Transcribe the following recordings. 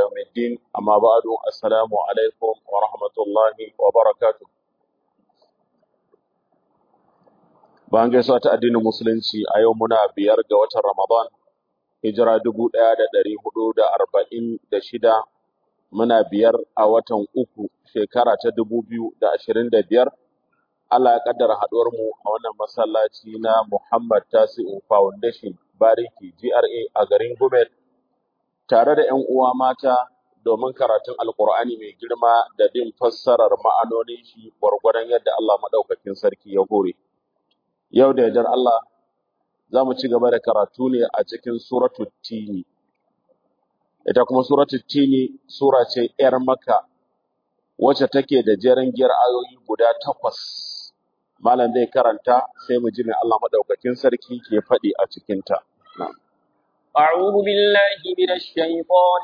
يوم الدين أما بعد السلام عليكم ورحمة الله وبركاته Bayan gaisuwa ta addinin Musulunci a yau muna biyar ga watan Ramadan, hijira dubu ɗaya da ɗari hudu da arba'in da shida, muna biyar a watan uku shekara ta dubu biyu da ashirin da biyar. Allah ya kaddara haɗuwar mu a wannan masallaci na Muhammad Tasi'u Foundation Bariki GRA a garin Gumel tare da ‘yan uwa mata domin karatun Alƙur'ani mai girma da bin fassarar ma'anonin shi gwargwadon yadda Allah maɗaukakin sarki ya hore. Yau da yardar Allah za mu ci gaba da karatu ne a cikin suratu Tini. Ita kuma suratu Tini sura ce ‘yar Makka wacce take da jeren giyar ayoyi guda takwas. Malam zai karanta sai mu ji mai Allah maɗaukakin sarki ke faɗi a cikinta. Na'am. أعوذ بالله من الشيطان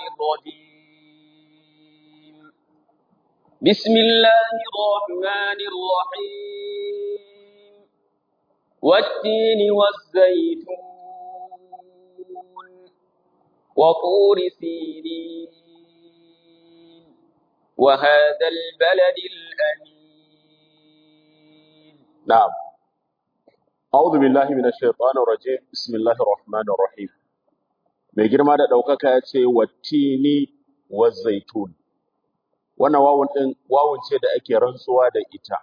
الرجيم بسم الله الرحمن الرحيم والتين والزيتون وطور سينين وهذا البلد الأمين نعم. أعوذ بالله من الشيطان الرجيم بسم الله الرحمن الرحيم mai girma da ɗaukaka ya ce wattini wa zaitun wannan wawun ɗin wawun ce da ake rantsuwa da ita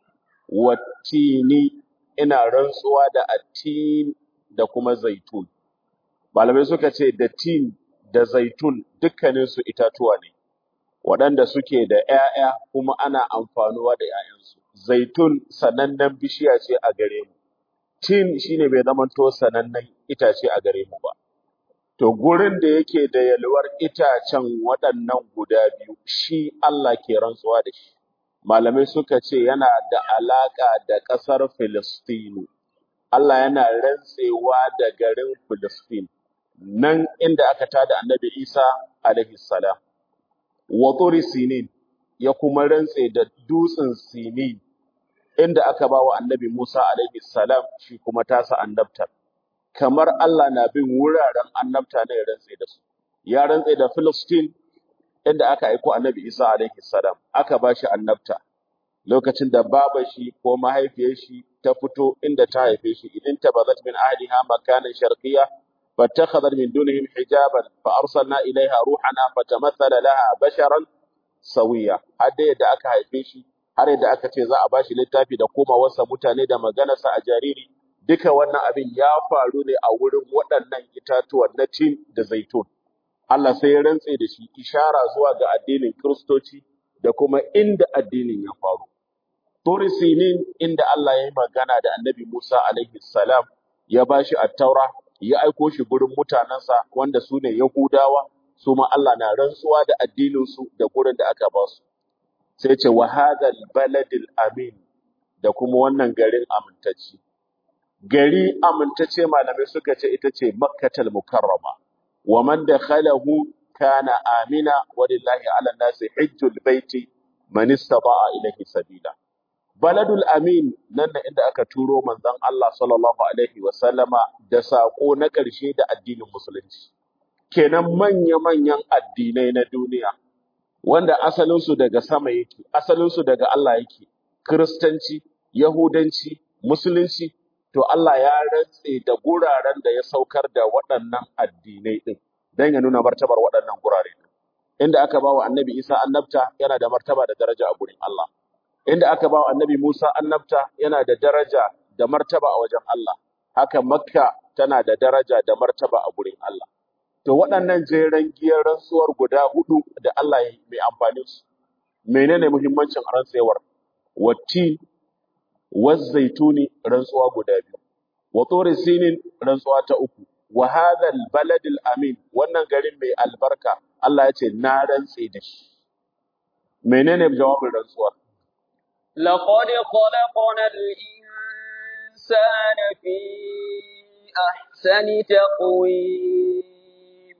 wattini ina rantsuwa da attin da kuma zaitun malamai suka ce da tin da zaitun dukkaninsu itatuwa ne waɗanda suke da ‘ya'ya kuma ana amfanuwa da ‘ya'yansu zaitun sanannen bishiya ce a gare mu tin shine bai zamanto sanannen itace a gare mu ba To gurin da yake da yalwar itacen waɗannan guda biyu shi Allah ke rantsuwa da shi. Malamai suka ce yana da alaƙa da ƙasar Filistinu. Allah yana rantsewa da garin Filistin, nan inda aka tada annabi Isa alaihi salam. Wa turi Sinin ya kuma rantse da dutsen Sinin inda aka ba wa annabi Musa alaihi salam shi kuma tasa annabtar. kamar Allah na bin wuraren annabta ne ya rantse da su. Ya rantse da Filistin inda aka aiko annabi Isa alaihi salam, aka ba shi annabta. Lokacin da baba shi ko mahaifiyar shi ta fito inda ta haife shi, idan ta bazat min ahliha makanan sharqiyya fattakhadhat min dunihim hijaban fa arsalna ilaiha ruhana fatamathala laha basharan sawiya. Har da yadda aka haife shi, har yadda aka ce za a ba shi littafi da komawarsa mutane da maganarsa a jariri, duka wannan abin ya faru ne a wurin waɗannan itatuwan na tin da zaitun. Allah sai ya rantse da shi ishara zuwa ga addinin Kiristoci da kuma inda addinin ya faru. Turi Sinin inda Allah ya yi magana da annabi Musa alaihi salam ya ba shi attaura ya aiko shi gurin mutanensa wanda su ne Yahudawa su ma Allah na rantsuwa da addininsu da gurin da aka ba su. Sai ce wa hadal baladil amin da kuma wannan garin amintacci. gari amintacce malamai suka ce ita ce makkatal mukarrama wa man dakhalahu kana amina walillahi ala nasi hajjul baiti man istata'a ilayhi sabila baladul amin nan da inda aka turo manzon Allah sallallahu alaihi wa sallama da sako na ƙarshe da addinin musulunci kenan manya manyan addinai na duniya wanda asalinsu daga sama yake asalinsu daga Allah yake kristanci yahudanci musulunci to Allah ya rantse da guraren da ya saukar da waɗannan addinai ɗin don ya nuna martabar waɗannan gurare ɗin. Inda aka ba wa annabi Isa annabta yana da martaba da daraja a gurin Allah. Inda aka ba wa annabi Musa annabta yana da daraja da martaba a wajen Allah. Haka Makka tana da daraja da martaba a gurin Allah. To waɗannan jeren giyar rantsuwar guda hudu da Allah ya yi mai amfani su. Menene muhimmancin rantsewar? Watti والزيتون رنسوا غدا biyu wa turi sinin rantsuwa ta uku wa hadha albalad alamin wannan garin mai albarka Allah ya ce na rantse da shi menene jawabin rantsuwa لقد خلقنا الإنسان في أحسن تقويم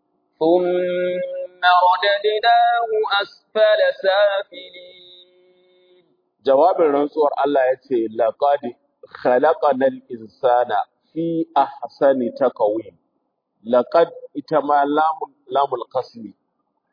ثم رددناه أسفل سافلين jawabin rantsuwar Allah ya ce laqad khalaqanal insana fi ahsani taqwim laqad ita ma lamul lamul qasmi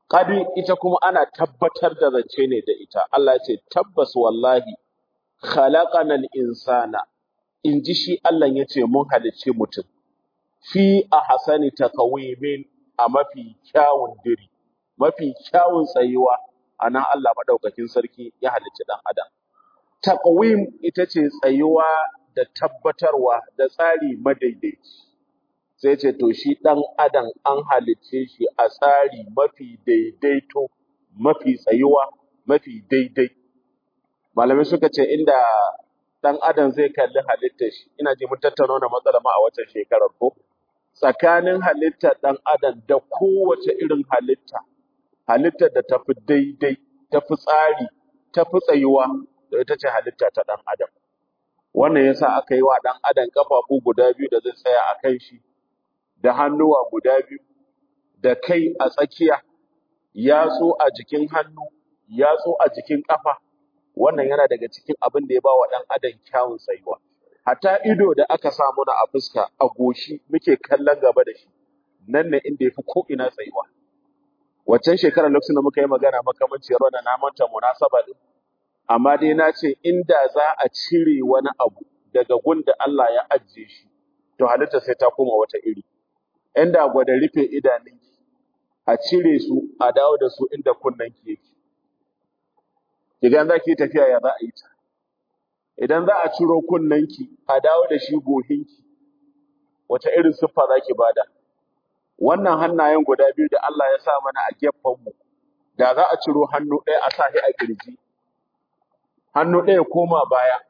Kadi ita kuma ana tabbatar da zance ne da ita. Allah ya ce tabbas wallahi khalaqanal insana in ji shi Allah ya ce mun halicci mutum fi a hasani takawimin a mafi kyawun diri mafi kyawun tsayuwa a nan Allah maɗaukakin sarki ya halicci ɗan adam takawim ita ce tsayuwa da tabbatarwa da tsari madaidaici sai ce to shi ɗan adam an halicce shi a tsari mafi daidaito mafi tsayuwa mafi daidai malamai suka ce inda ɗan adam zai kalli halittar shi ina ji mun tattauna wannan matsala ma a watan shekarar ko tsakanin halittar ɗan adam da kowace irin halitta halittar da tafi daidai tafi tsari tafi tsayuwa da ita ce halitta ta ɗan adam wannan yasa aka yi wa ɗan adam kafafu guda biyu da zai tsaya a kan shi da hannuwa guda biyu da kai a tsakiya yatsu a jikin hannu yatsu a jikin ƙafa wannan yana daga cikin abin da ya ba wa ɗan adam kyawun tsayuwa hatta ido da aka sa muna a fuska a goshi muke kallon gaba da shi nan ne inda ya fi ko'ina tsayuwa waccan shekarar lokacin da muka yi magana makamanciyar wannan na manta munasaba din amma dai na ce inda za a cire wani abu daga gun da Allah ya ajiye shi to halitta sai ta koma wata iri inda gwada rufe idanunki a cire su a dawo da su inda kunnanki yake idan za ki yi tafiya ya za a yi ta idan za a ciro kunnanki a dawo da shi gohinki wata irin siffa za ki bada wannan hannayen guda biyu da Allah ya sa mana a gefenmu da za a ciro hannu ɗaya a sa shi a kirji hannu ɗaya koma baya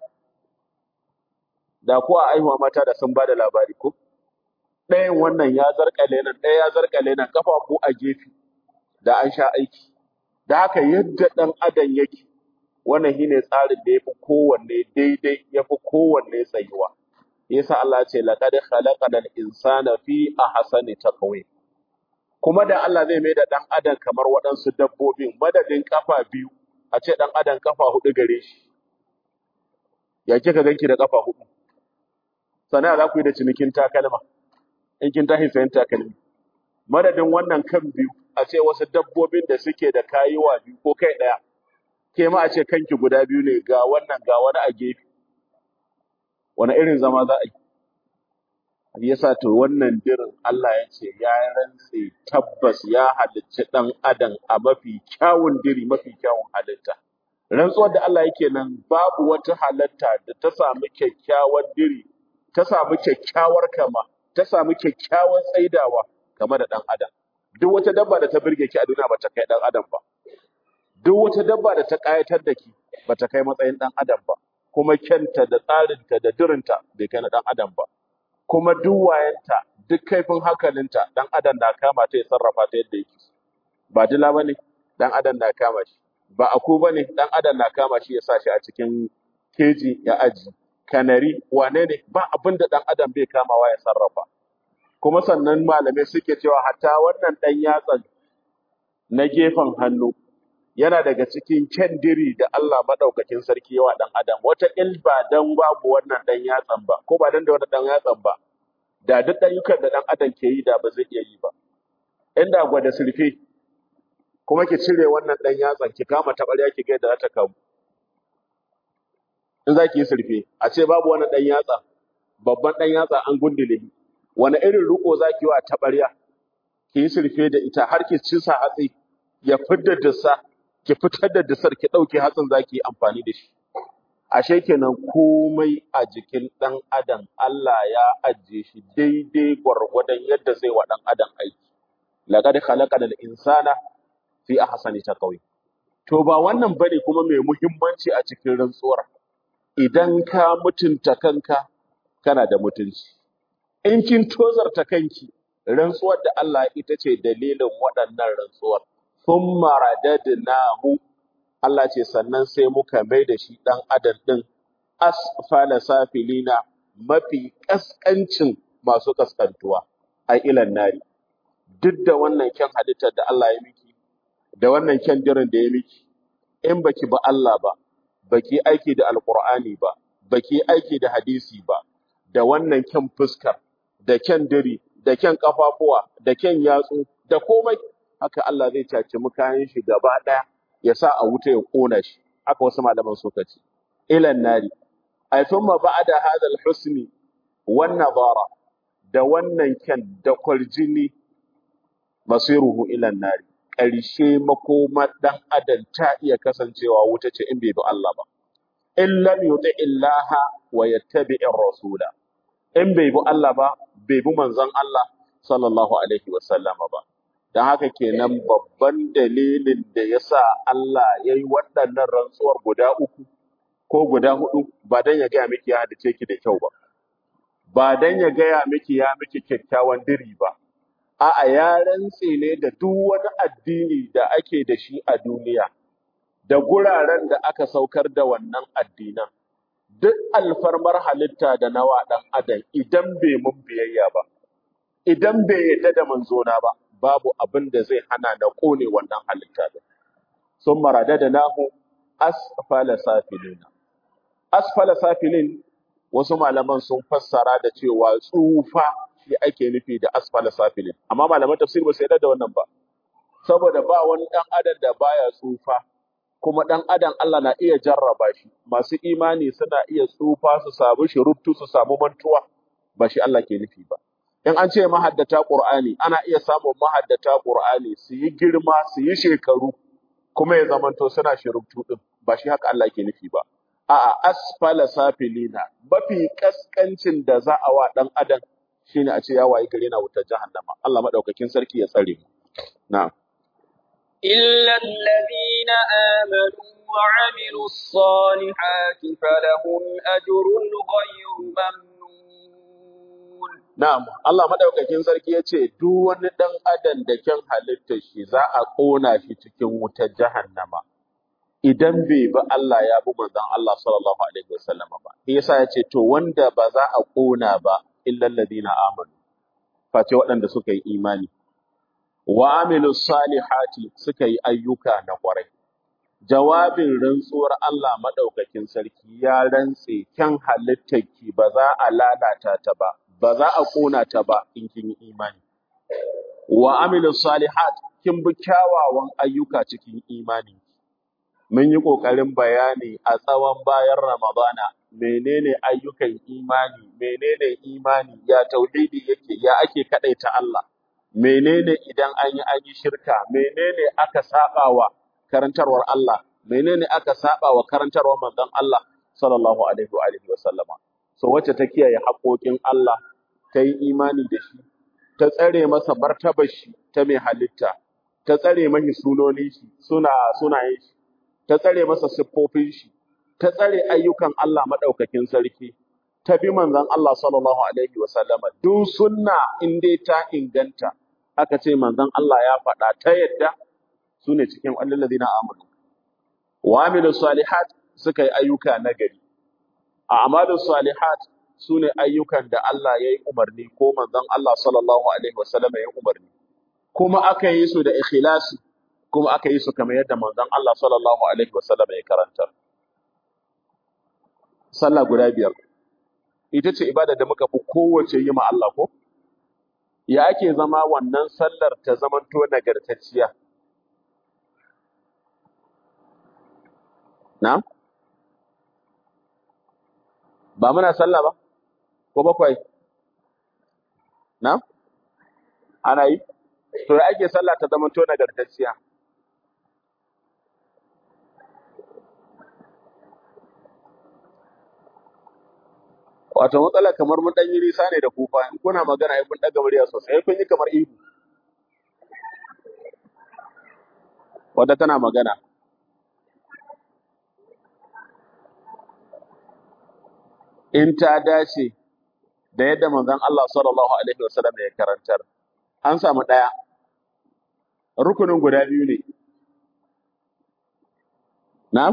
da ko a aihuwa mata da sun bada labari ko ɗayan wannan ya zarkale nan ɗaya ya zarkale nan kafafu a gefe da an sha aiki da haka yadda ɗan adam yake wannan shine tsarin da yafi kowanne daidai yafi kowanne tsayuwa yasa Allah ya ce laqad khalaqal insana fi ahsani taqwim kuma da Allah zai mai da dan adam kamar waɗansu dabbobin madadin kafa biyu a ce dan adam kafa hudu gare shi ya kika ganki da kafa hudu sana za ku yi da cinikin takalma in kin tashi sayan takalmi madadin wannan kan biyu a ce wasu dabbobin da suke da kayuwa biyu ko kai ɗaya ke ma a ce kanki guda biyu ne ga wannan ga wani a gefe wani irin zama za a yi yasa to wannan dirin Allah ya ce ya rantse tabbas ya halicci ɗan adam a mafi kyawun diri mafi kyawun halitta rantsuwar da Allah yake nan babu wata halitta da ta samu kyakkyawar diri ta samu kyakkyawar kama ta samu kyakkyawar tsaidawa game da ɗan adam duk wata dabba da ta birge ki a duniya ba ta kai ɗan adam ba duk wata dabba da ta ƙayatar da ki ba ta kai matsayin ɗan adam ba kuma kyanta da tsarinta da dirinta bai kai na ɗan adam ba kuma duk wayanta duk kaifin hankalinta ɗan adam na kama ta ya sarrafa ta yadda yake so. ba dila ba ne ɗan adam na kama shi ba aku ba ne ɗan adam na kama shi ya sa shi a cikin keji ya aji kanari wane ne ba abin da ɗan adam bai kamawa ya sarrafa kuma sannan malamai suke cewa hatta wannan ɗan yatsan na gefen hannu yana daga cikin kyandiri da Allah maɗaukakin sarki yawa ɗan adam wata il ba dan babu wannan ɗan yatsan ba ko ba dan da wannan ɗan yatsan ba da duk ɗayyukan da ɗan adam ke yi da ba zai iya yi ba inda gwada sulfe kuma ki cire wannan ɗan yatsan ki kama taɓarya ki ga yadda za ta kamu in za ki yi sulfe a ce babu wannan ɗan yatsa babban ɗan yatsa an gundule wani irin riko za ki yi wa taɓarya ki yi sulfe da ita har ki ci sa hatsi ya fidda dussa ki fitar da dusar ki ɗauke hatsin za ki yi amfani da shi ashe kenan komai a jikin ɗan adam Allah ya ajiye shi daidai gwargwadon yadda zai wa ɗan adam aiki laqad khalaqal insana fi ahsani taqwim to ba wannan bane kuma mai muhimmanci a cikin rantsuwar idan ka mutunta kanka kana da mutunci in kin tozarta kanki rantsuwar da Allah ita ce dalilin waɗannan rantsuwar thumma radadnahu Allah ce sannan sai muka mai da shi ɗan adam ɗin asfala safilina mafi ƙasƙancin masu ƙasƙantuwa a ilan nari duk da wannan kyan halittar da Allah ya miki da wannan kyan dirin da ya miki in baki ba Allah ba baki aiki da alqur'ani ba baki aiki da hadisi ba da wannan kyan fuskar da kyan diri da kyan kafafuwa da kyan yatsu da komai haka Allah zai caci kayan shi gaba ɗaya ya sa a wuta ya ƙona shi haka wasu malaman suka ce ilan nari ay thumma ba'da hadha al-husni wan nadara da wannan kyan da kwarjini masiruhu ilan nari ƙarshe makoma dan adam ta iya kasancewa wuta ce in bai bi Allah ba in lam yuti illaha wa yattabi'ir rasula in bai bi Allah ba bai bi manzon Allah sallallahu alaihi wa sallama ba dan haka kenan babban dalilin da yasa Allah yayi waɗannan rantsuwar guda uku ko guda hudu ba dan ya ga miki ya hadace ki da kyau ba ba dan ya gaya miki ya miki kyakkyawan diri ba a'a ya rantse ne da duk wani addini da ake da shi a duniya da guraren da aka saukar da wannan addinan duk alfarmar halitta da nawa dan adam idan bai mun biyayya ba idan bai yadda da manzona ba babu abin da zai hana na kone wannan halitta da sun marada da nahu asfala safilina asfala safilin wasu malaman sun fassara da cewa tsufa shi ake nufi da asfala safilin amma malaman tafsir ba su yarda da wannan ba saboda ba wani dan adam da baya tsufa kuma dan adam Allah na iya jarraba shi masu imani suna iya tsufa su samu shiruttu su samu mantuwa ba shi Allah ke nufi ba in an ce mahaddata Qur'ani ana iya samun mahaddata Qur'ani su yi girma su yi shekaru kuma ya zamanto suna shiruttu din ba shi haka Allah ke nufi ba a'a asfala safilina mafi kaskancin da za a wa dan adam shine a ce ya wayi gare na wutar jahannama Allah madaukakin sarki ya tsare mu na'am إلا الذين آمنوا وعملوا الصالحات فلهم أجر غير ممنون na'am Allah madaukakin sarki ya ce duk wani dan adam da kyan halittar shi za a kona shi cikin wutar jahannama idan bai bi Allah ya bi manzon Allah sallallahu alaihi wasallam ba shi yasa ya ce to wanda ba za a kona ba illal ladina amanu face waɗanda suka yi imani wa amilu salihati suka yi ayyuka na kwarai jawabin rantsuwar Allah madaukakin sarki ya rantse kyan halittarki ba za a lalata ta ba ba za a kona ta ba in kin yi imani wa amilu salihat kin bi kyawawan ayyuka cikin imani mun yi kokarin bayani a tsawon bayan ramadana menene ayyukan imani menene imani ya tauhidi yake ya ake kadaita Allah menene idan an yi an yi shirka menene aka sabawa karantarwar Allah menene aka sabawa karantarwar manzon Allah sallallahu alaihi wa alihi wasallama so wacce ta kiyaye haƙoƙin Allah ta yi imani da shi ta tsare masa martabar shi ta mai halitta ta tsare mashi sunoni shi suna sunayen shi ta tsare masa siffofin shi ta tsare ayyukan Allah madaukakin sarki ta bi manzon Allah sallallahu alaihi wasallama duk sunna in dai ta inganta aka ce manzon Allah ya faɗa ta yadda su ne cikin allazina amanu wa amilu salihat suka yi ayyuka nagari a amalu salihat su ne ayyukan da Allah ya yi umarni ko manzon Allah sallallahu alaihi wasallama ya yi umarni kuma aka yi su da ikhlasi kuma aka yi su kamar yadda manzon Allah sallallahu alaihi wasallama ya karanta sallah guda biyar ita ce ibada da muka fi kowace yi ma Allah ko ya ake zama wannan sallar ta zamanto nagartacciya na'am ba muna sallah ba ko bakwai na'am ana yi to ya ake sallah ta zamanto nagartacciya wato matsala kamar mun dan yi nisa ne da kufa in kuna magana ai kun daga murya sosai ai kun yi kamar ihu wanda tana magana in ta dace da yadda manzon Allah sallallahu alaihi wasallam ya karantar an samu daya rukunin guda biyu ne na'am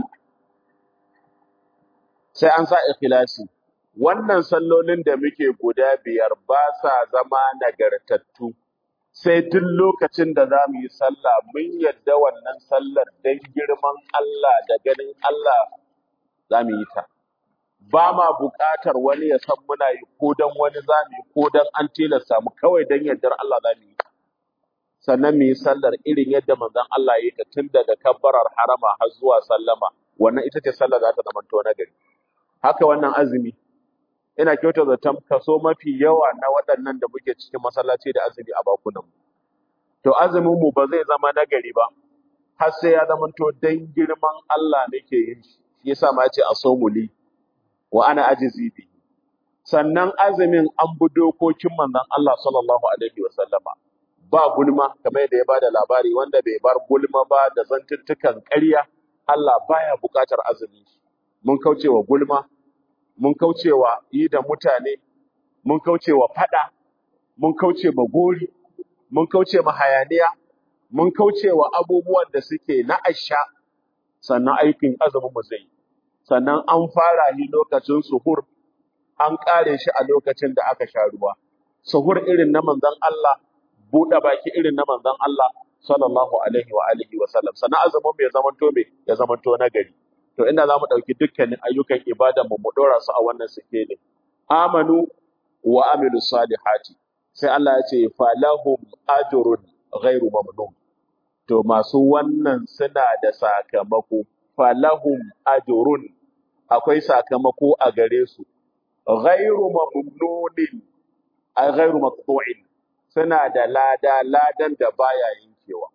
sai an sa ikhlasi wannan sallolin da muke guda biyar ba sa zama nagartattu sai duk lokacin da za mu yi sallah mun yadda wannan sallar don girman Allah da ganin Allah za mu yi ta. Ba ma buƙatar wani ya san muna yi ko don wani za mu yi ko don an tilasta mu kawai don yardar Allah za mu yi. sannan mu yi sallar irin yadda manzon Allah ya yi ta tun daga kabbarar harama har zuwa sallama wannan ita ce sallar za ta zama to na gari haka wannan azumi ina kyauta zaton kaso mafi yawa na waɗannan da muke cikin masallaci da azumi a bakunan mu to azumin mu ba zai zama na gari ba har sai ya zama to dan girman Allah nake yin shi shi yasa ma yace asomuli wa ana ajizi bi sannan azumin an bi dokokin manzon Allah sallallahu alaihi wa sallama ba gulma kamar yadda ya bada labari wanda bai bar gulma ba da zantuttukan ƙarya Allah baya buƙatar azumi mun kaucewa gulma mun kaucewa yi da mutane mun kaucewa fada mun kauce ma gori mun kauce ma hayaniya mun kaucewa abubuwan da suke na asha sannan aikin azumin mu zai sannan an fara ni lokacin suhur an kare shi a lokacin da aka sha ruwa suhur irin na manzon Allah buɗe baki irin na manzon Allah sallallahu alaihi wa alihi wa sallam sannan azumin mu ya zamanto me ya zamanto na gari to inda za mu ɗauki dukkanin ayyukan ibada mu mu ɗora su a wannan sikeli amanu wa amilu salihati sai Allah ya ce falahum ajrun ghairu mamnun to masu wannan suna da sakamako falahum ajrun akwai sakamako a gare su ghairu mamnunin ay ghairu maqtu'in suna da lada ladan da baya yankewa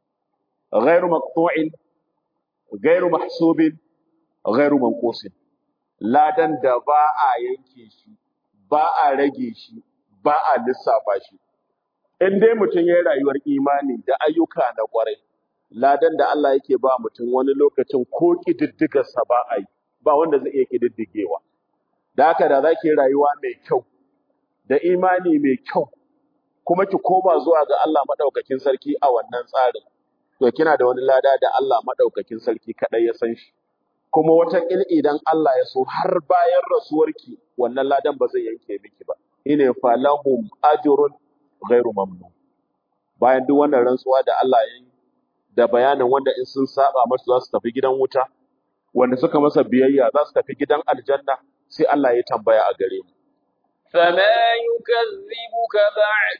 ghairu maqtu'in ghairu mahsubin ghairu manqusin ladan da ba a yanke shi ba a rage shi ba a lissafa shi in dai mutum ya yi rayuwar imani da ayyuka na kwarai ladan da Allah yake ba mutum wani lokacin ko kididdigarsa ba a yi ba wanda zai iya kididdigewa da haka da za ki yi rayuwa mai kyau da imani mai kyau kuma ki koma zuwa ga Allah madaukakin sarki a wannan tsarin to kina da wani lada da Allah madaukakin sarki kadai ya san shi kuma wata il idan Allah ya so har bayan rasuwarki wannan ladan ba zai yanke miki ba ine falahum ajrun ghairu mamnun bayan duk wannan rantsuwa da Allah ya yi da bayanin wanda in sun saba masa za su tafi gidan wuta wanda suka masa biyayya za su tafi gidan aljanna sai Allah ya tambaya a gare mu فما يكذبك بعد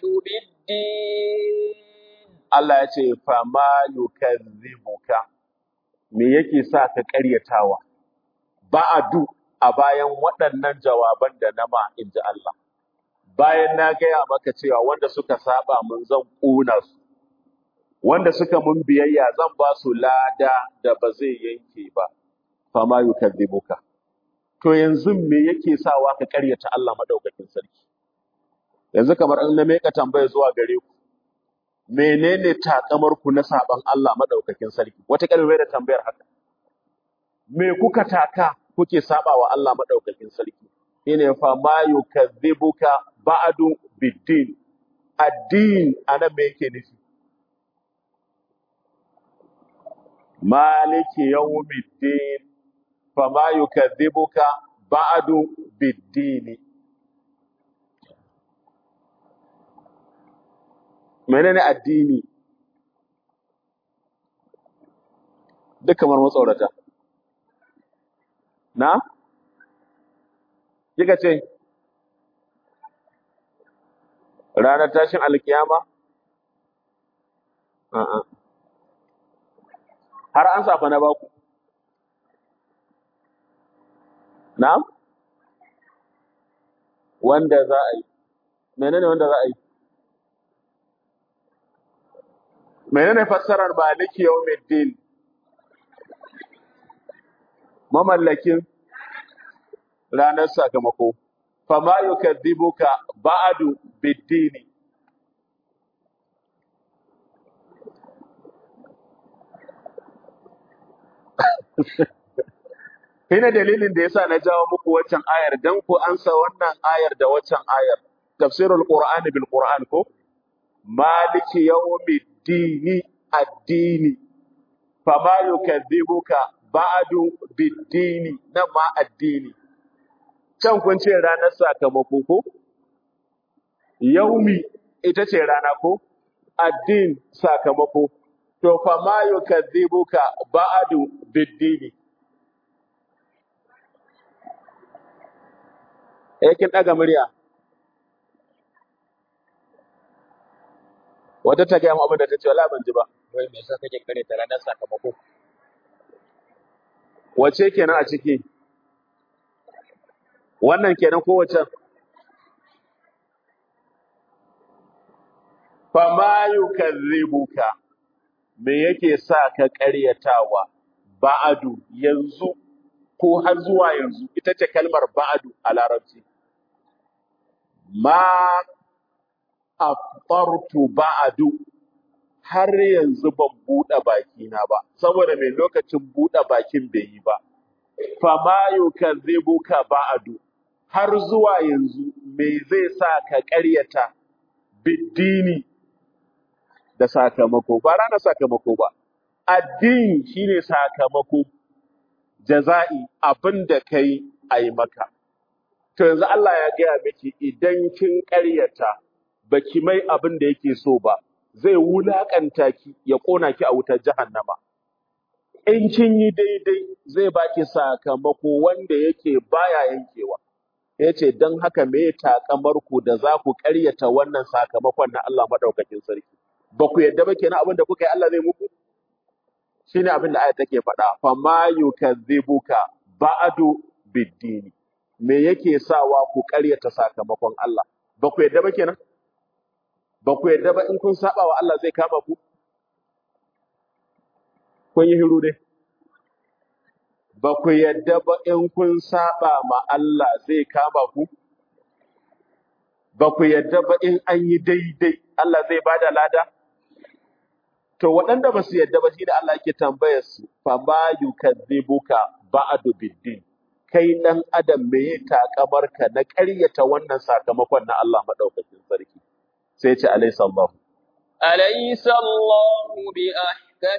بالدين Allah ya ce fama yukazzibuka me yake sa ka ƙaryatawa ba'adu a bayan waɗannan jawaban da na ma inji Allah bayan na gaya maka cewa wanda suka saba mun zan ƙuna su wanda suka mun biyayya zan ba su lada da ba zai yanke ba fama yukazzibuka to yanzu me yake sawa ka ƙaryata Allah madaukakin sarki yanzu kamar an na meka tambaya zuwa gare ku menene takamar ku na saban Allah madaukakin sarki wata kalmar da tambayar haka me kuka taka kuke saba wa Allah madaukakin sarki ine fa ma yukazzibuka ba'du biddin addin ana me yake nufi maliki yawmiddin fa ma yukazzibuka ba'du biddin menene addini duk kamar matsaurata na kika ce ranar tashin alkiyama a'a har an safa na baku na wanda za a yi menene wanda za a yi menene fassarar maliki yawmiddin mamallakin ranar sakamako fama yukadzibuka ba'du biddini Hina dalilin da yasa na jawo muku waccan ayar dan ku ansa wannan ayar da waccan ayar tafsirul qur'ani bil qur'an ko maliki yawmiddini addini fama yukadzibuka ba'du biddini nan ma addini can kun ce ranar sakamako ko yaumi ita ce rana ko addin sakamako to fama yukadzibuka ba'du biddini eh kin daga murya wata ta gaya mu abin da ta ce wala ban ji ba wai me yasa kake kare ta ranar sakamako wace kenan a ciki wannan kenan ko wace fama yukazzibuka me yake sa ka ƙaryatawa ba'adu yanzu ko har zuwa yanzu ita ce kalmar ba'adu a larabci ma aftartu ba'adu har yanzu ban buɗe bakina ba saboda mai lokacin buɗe bakin bai yi ba fama yukazzibuka ba'adu har zuwa yanzu me zai sa ka ƙaryata biddini da sakamako ba ranar sakamako ba addini shine sakamako jaza'i abin da kai a yi maka to yanzu Allah ya gaya miki idan kin ƙaryata baki mai abin da yake so ba zai wulakanta ki ya ƙona ki a wutar jahannama in kin yi daidai zai baki sakamako wanda yake baya yankewa yace dan haka me takamar ku da za ku ƙaryata wannan sakamakon na Allah madaukakin sarki ba ku yadda ba kenan abin da kuka yi Allah zai muku shine abin da aya take faɗa fa ma yukazzibuka ba'du biddini me yake sawa ku ƙaryata sakamakon Allah ba ku yadda ba kenan ba ku yadda ba in kun saba wa Allah zai kama ku kun yi hiru dai ba ku yadda ba in kun saba ma Allah zai kama ku ba ku yadda ba in an yi daidai Allah zai bada lada To waɗanda ba su yadda ba shi da Allah yake tambayar su, fa ma yukadzibuka ba'du biddin. Kai ɗan adam me ya takamar ka na ƙaryata wannan sakamakon na Allah madaukakin sarki. Sai ce alayhi sallahu. أليس الله بأحكم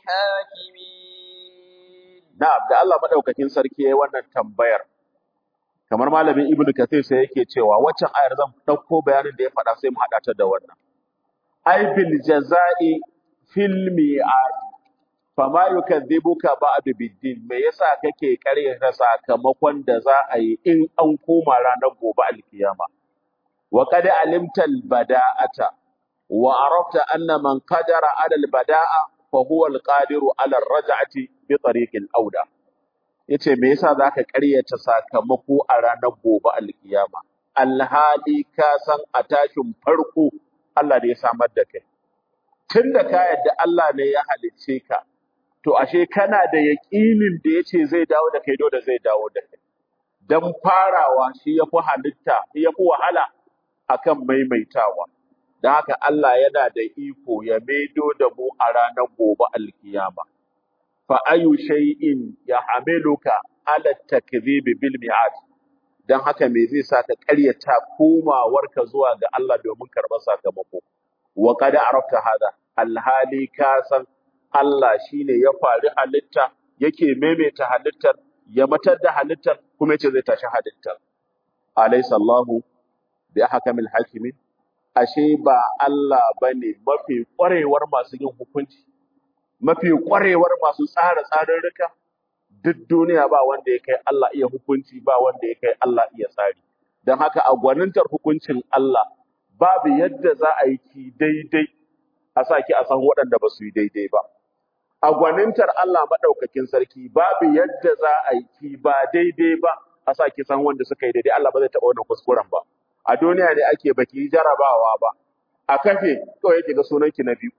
الحاكمين Na'am, da Allah madaukakin sarki yayi wannan tambayar. Kamar malamin Ibn Kathir sai yake cewa waccan ayar zan ɗauko bayanin da ya faɗa sai mu haɗa ta da wannan. Ai bil jaza'i fil mi'ad fama yukadhibuka ba'du biddin me yasa kake karyata sakamakon da za a yi in an koma ranar gobe alkiyama wa qad alimta al bada'ata wa arafta anna man qadara ala al bada'a fa huwa al qadiru ala al raj'ati bi tariq al auda yace me yasa zaka karyata sakamako a ranar gobe alkiyama alhali ka san a tashin farko Allah ne ya samar da kai tun da ka yadda Allah ne ya halicce ka, to ashe kana da yaƙinin da ya ce zai dawo da kai dole zai dawo da kai. Don farawa shi ya fi halitta, shi ya fi wahala akan maimaitawa. Don haka Allah yana da iko ya maido da mu a ranar gobe alkiyama. Fa ayu shay'in ya hamiluka ala takdhibi bil mi'ad. Don haka me zai sa ka ƙaryata komawarka zuwa ga Allah domin karɓar sakamako. wa qad arafta hada alhali ka san Allah shine ya fari halitta yake maimaita halittar ya matar da halittar kuma yace zai tashi halittar alaysa Allahu bi ahkamil hakimin ashe ba Allah bane mafi kwarewar masu yin hukunci mafi kwarewar masu tsara tsarurruka duk duniya ba wanda ya kai Allah iya hukunci ba wanda ya kai Allah iya tsari don haka a gwanintar hukuncin Allah babu yadda za a yi ki daidai a sa ki a san waɗanda ba su yi daidai ba. A gwanintar Allah maɗaukakin sarki babu yadda za a yi ki ba daidai ba a sa ki san wanda suka yi daidai Allah ba zai taɓa wannan kuskuren ba. A duniya ne ake baki yi jarabawa ba. A kafe kawai yake ga sunan ki na biyu.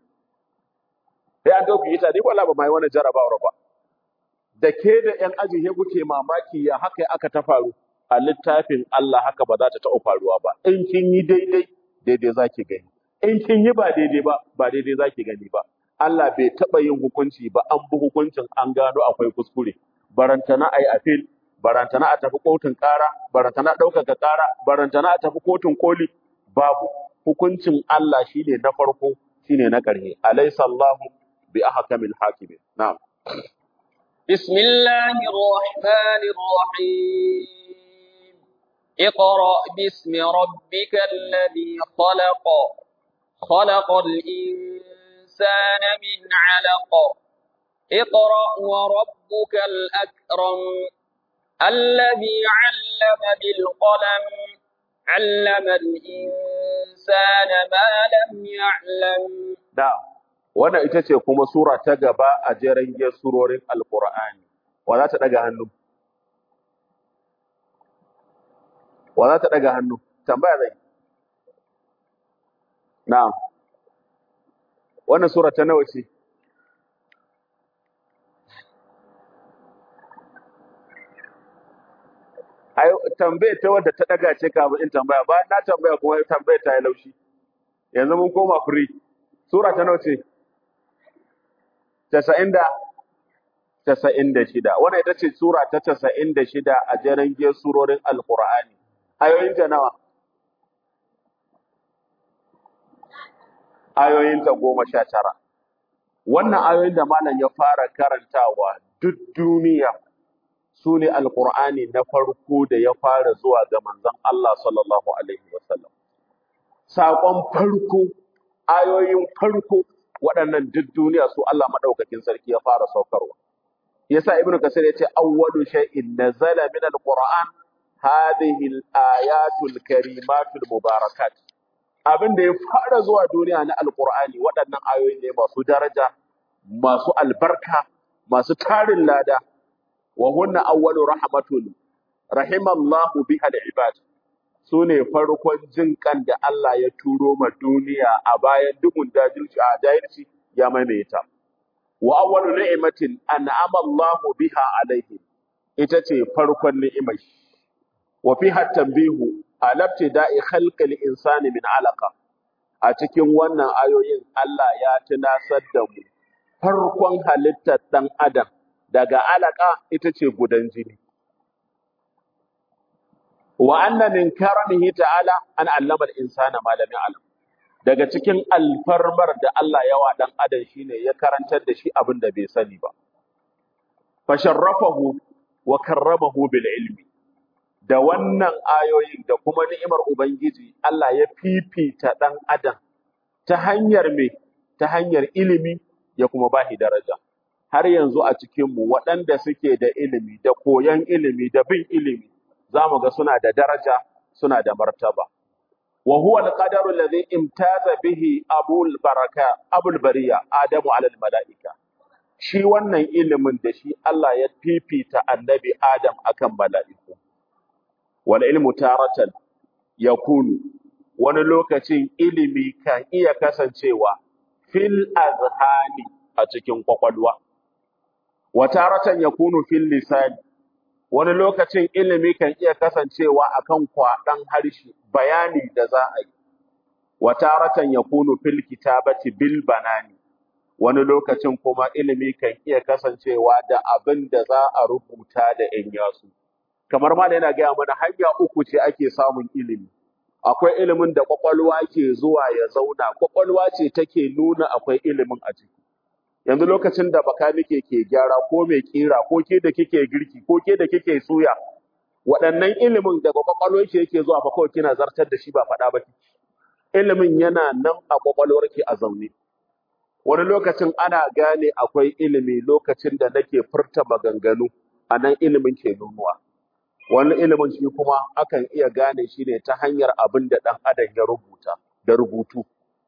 Sai an dauki ita dai wala ba mai wannan jarabawar ba. Da ke da ƴan aji he kuke mamaki ya haka aka ta faru. A littafin Allah haka ba za ta taɓa faruwa ba. In kin yi daidai daidai za ki gani. In kin yi ba daidai ba, ba daidai za ki gani ba. Allah bai taɓa yin hukunci ba, an bi hukuncin an gano akwai kuskure. Barantana a yi afil, barantana a tafi kotun ƙara, barantana ɗaukaka ƙara, barantana a tafi kotun koli, babu. Hukuncin Allah shine na farko, shine na ƙarshe. Alaysa Allahu bi ahkamil hakimin. Na'am. بسم الله الرحمن الرحيم اقرأ باسم ربك الذي خلق خلق الإنسان من علق اقرأ وربك الأكرم الذي علم بالقلم علم الإنسان ما لم يعلم da wannan ita ce kuma sura ta gaba a jeren giyar surorin alqur'ani wa za ta daga hannu wa za ta daga hannu tambaya zai na'am wannan sura ta nawa ce ai tambayar ta wadda ta daga ce kafin in tambaya ba na tambaya kuma tambayar ta yi laushi yanzu mun koma free sura ta nawa ce 90 da 96 wannan ita ce sura ta 96 a jeren giyar surorin alqur'ani ayoyin ta nawa ayoyin ta 19 wannan ayoyin da malam ya fara karantawa duk duniya su ne alƙur'ani na farko da ya fara zuwa ga manzon Allah sallallahu alaihi wasallam saƙon farko ayoyin farko waɗannan duk duniya su Allah madaukakin sarki ya fara saukarwa yasa ibnu kasir yace awwalu shay'in nazala min alquran hadhihi alayatul karimatul mubarakat abin da ya fara zuwa duniya na alqur'ani waɗannan ayoyi ne masu daraja masu albarka masu tarin lada وهن أول رحمة رحم الله بها العباد sune farkon jin kan da Allah ya turo ma duniya a bayan duhun dajilci a dajilci ya maimaita wa awwalu ni'matin an'ama Allahu biha alaihi ita ce farkon ni'imai wa fiha tanbihu ala ibtida'i khalqil insani min alaqa a cikin wannan ayoyin Allah ya tunasar da mu farkon halittar dan adam daga alaka ita ce gudan jini. Wa anna min karamihi ta'ala an allama al-insana ma lam ya'lam. Daga cikin alfarmar da Allah yawa dan adam shine ya karantar da shi abin da bai sani ba. Fa sharrafahu wa karramahu bil ilmi. Da wannan ayoyin da kuma ni'imar Ubangiji Allah ya fifita dan adam ta hanyar me ta hanyar ilimi ya kuma bashi daraja. har yanzu a cikinmu waɗanda suke da ilimi da koyon ilimi da bin ilimi za mu ga suna da daraja suna da martaba wa huwa al-qadaru alladhi imtaza bihi abul baraka abul bariya adamu ala al-mala'ika shi wannan ilimin da shi Allah ya fifita annabi adam akan mala'iku wal ilmu taratan yakunu wani lokacin ilimi kan iya kasancewa fil azhani a cikin kwakwalwa wataratan yakunu fil lisan wani lokacin ilimi kan iya kasancewa akan kwaɗan harshe bayani da za a yi wataratan yakunu fil kitabati bil banani wani lokacin kuma ilimi kan iya kasancewa da abin da za a rubuta da ‘yan yasu. Kamar ma yana gaya mana hanya uku ce ake samun ilimi. Akwai ilimin da ƙwaƙwalwa ke zuwa ya zauna, ƙwaƙwalwa ce take nuna akwai ilimin a ciki. Yanzu lokacin da bakanike ke gyara ko mai ƙira ko ke da kike girki ko ke da kike suya, waɗannan ilimin daga ƙwaƙwalwar ke yake zuwa fa kawai kina zartar da shi ba faɗa ba Ilimin yana nan a ƙwaƙwalwar ke a zaune. wani lokacin ana gane akwai ilimi lokacin da nake furta maganganu a nan ilimin ke nunuwa wani ilimin shi kuma akan iya gane shi ne ta hanyar abin da ɗan adam ya rubuta da rubutu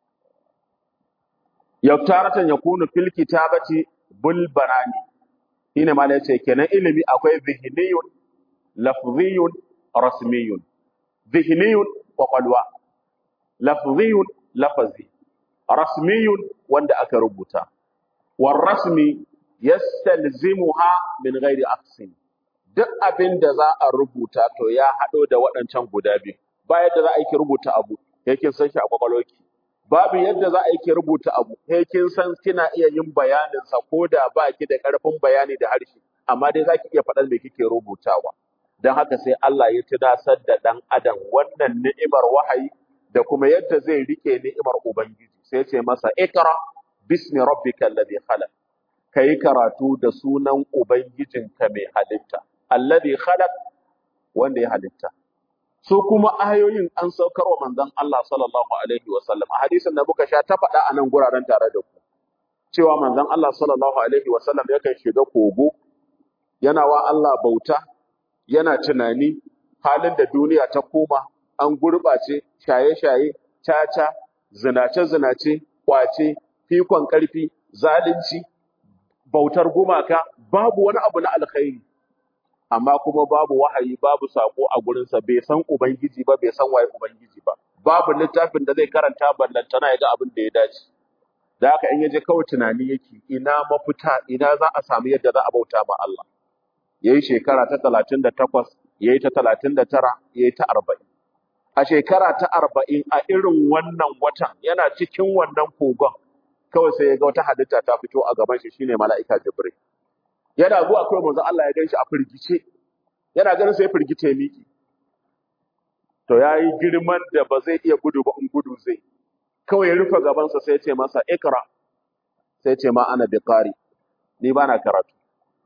yaktaratan yakunu fil kitabati bul barani shine ma yace kenan ilimi akwai zihniyun lafziyun rasmiyun zihniyun kwakwalwa lafziyun lafazi rasmiyun wanda aka rubuta war rasmi yastalzimuha min ghairi aqsin duk abin da za a rubuta to ya hado da waɗancan guda biyu ba yadda za a yi rubuta abu yake san shi a kwakwalwarki babu yadda za a yi rubuta abu kin san kina iya yin bayanin sa ko da ba ki da ƙarfin bayani da harshe amma dai za ki iya faɗar me kike rubutawa don haka sai Allah ya tunasar da ɗan adam wannan ni'imar wahayi da kuma yadda zai rike ni'imar ubangiji sai ce masa ikra bismi rabbika alladhi khalaq kai karatu da sunan ubangijinka mai halitta alladhi khalaq wanda ya halitta su kuma ayoyin an saukar wa manzon Allah sallallahu alaihi wa sallam a hadisin da muka sha ta faɗa a nan guraren tare da ku cewa manzon Allah sallallahu alaihi wa sallam yakan shiga kogo yana wa Allah bauta yana tunani halin da duniya ta koma an gurɓace shaye-shaye caca zinace-zinace kwace fikon ƙarfi zalunci bautar gumaka babu wani abu na alkhairi amma kuma babu wahayi babu sako a gurinsa bai san ubangiji ba bai san waye ubangiji ba babu littafin da zai karanta ballantana ya ga abin da ya dace da haka in yaje kawai tunani yake ina mafita ina za a samu yadda za a bauta ma Allah yayi shekara ta 38 yayi ta 39 yayi ta 40 a shekara ta 40 a irin wannan watan yana cikin wannan kogon kawai sai ya ga wata halitta ta fito a gaban shi shine mala'ika Jibril yana zuwa kawai manzo Allah ya ganshi a firgice yana ganin sai firgice ya miki to yayi girman da ba zai iya gudu ba in gudu zai kawai ya rufe gabansa sai ya ce masa ikra sai ya ce ma ana biqari ni ba na karatu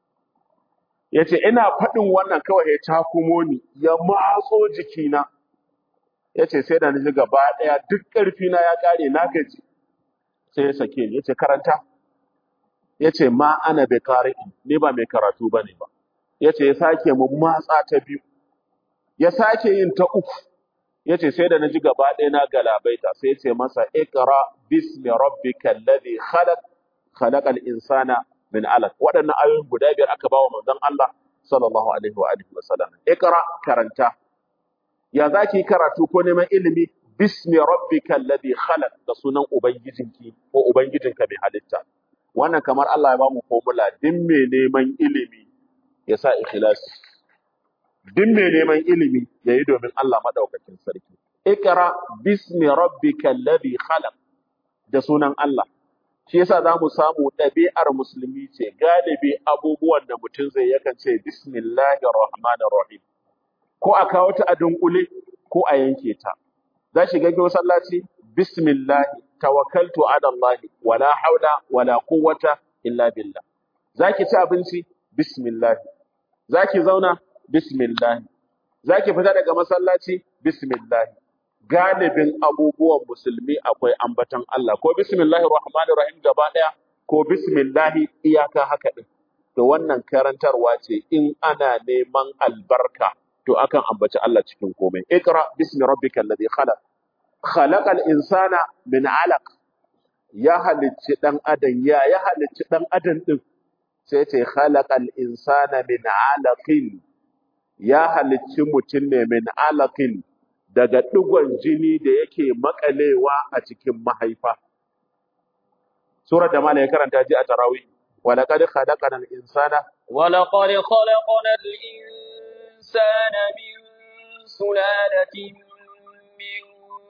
ya ce ina faɗin wannan kawai ya takumo ni ya matso jikina ya ce sai da ni ji gaba ɗaya duk ƙarfina ya ƙare na gaji sai ya sake ni ya ce karanta ya ce ma ana biqari ni ba mai karatu ba ne ba ya ce ya sake mun matsa ta biyu ya sake yin ta uku ya ce sai da na ji gaba ɗaya na galabaita sai ya ce masa ikra bismi rabbika alladhi khalaq khalaqal insana min alaq waɗannan ayoyin guda biyar aka bawa manzon Allah sallallahu alaihi wa alihi wasallam ikra karanta ya zaki karatu ko neman ilimi bismi rabbika alladhi khalaq da sunan ubangijinki ko ubangijinka mai halitta wannan kamar Allah ya bamu formula din mai neman ilimi ya sa ikhlasi duk mai neman ilimi ya yi domin Allah maɗaukakin sarki. Ikra bismi rabbika alladhi khalaq da sunan Allah. Shi yasa za mu samu ɗabi'ar musulmi ce galibi abubuwan da mutum zai yakan ce bismillahir rahmanir rahim. Ko a kawo ta a dunkule ko a yanke ta. Za shi ga masallaci bismillah tawakkaltu ala Allah wala haula wala quwwata illa billah. Zaki ci abinci bismillah. Zaki zauna bismillah zaki fita daga masallaci bismillah galibin abubuwan musulmi akwai ambaton Allah ko bismillahir rahmanir rahim gaba daya ko bismillah iyaka haka din to wannan karantarwa ce in ana neman albarka to akan ambaci Allah cikin komai ikra bismi rabbikal ladhi khalaq khalaqal insana min alaq ya halicci dan adam ya ya halicci dan adam din sai ce khalaqal insana min alaqin ya halicci mutum ne min alaƙin daga ɗigon jini da yake makalewa a cikin mahaifa. Surar da Malam ya karanta ji a Tarawi, walaƙad khalaqana al-insana ولقد خلقنا الإنسان من سلالة من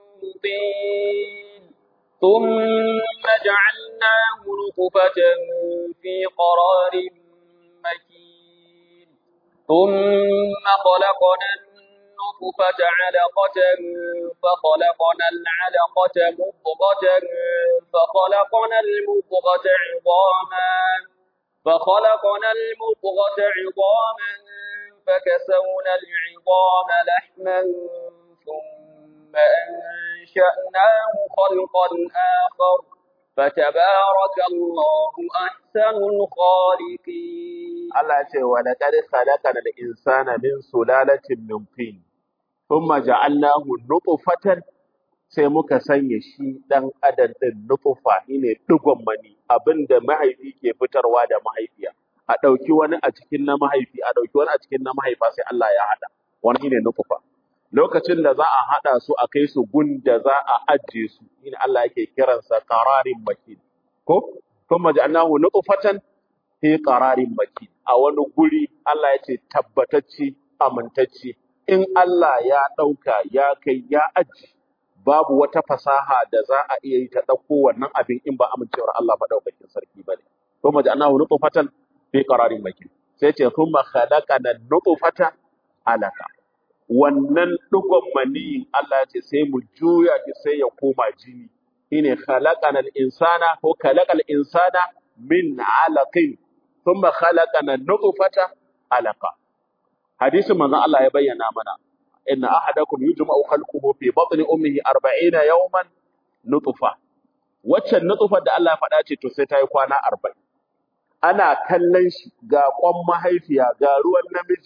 طين ثم جعلناه نطفة في قرار مكين ثم خلقنا النطفة علقة فخلقنا العلقة مضغة فخلقنا المضغة عظاما فخلقنا المضغة عظاما فكسونا العظام لحما ثم أنشأناه خلقا آخر فتبارك الله أحسن الخالقين Allah ya ce wa laqad khalaqana al-insana min sulalatin min tin thumma ja'alnahu nutfatan sai muka sanya shi dan adam din nutfa shine digon mani abinda mahaifi ke fitarwa da mahaifiya a dauki wani a cikin na mahaifi a dauki wani a cikin na mahaifa sai Allah ya hada wani shine nutfa lokacin da za a hada su a kai su gun da za a ajiye su shine Allah yake kiransa qararin makin ko thumma ja'alnahu nutfatan fi qararin makin a wani guri Allah ya ce tabbatacce amintacce in Allah ya ɗauka ya kai ya aji babu wata fasaha da za a iya yi ta ɗauko wannan abin in ba amincewar Allah maɗaukakin sarki ba ne. Kuma ja'alnahu nutfatan fi qararin makin. Sai ce kuma khalaqana nutfata alaka. Wannan ɗigon maniyin Allah ya ce sai mu juya shi sai ya koma jini. Shine khalaqana al-insana ko khalaqal insana min alaqin ثم خلقنا النطفة علقة حديث من الله يبين منا إن أحدكم يجمع خلقه في بطن أمه أربعين يوما نطفة waccan nutfar da Allah faɗa ce to sai ta yi kwana arba'in ana kallon shi ga ƙwan mahaifiya ga ruwan namiji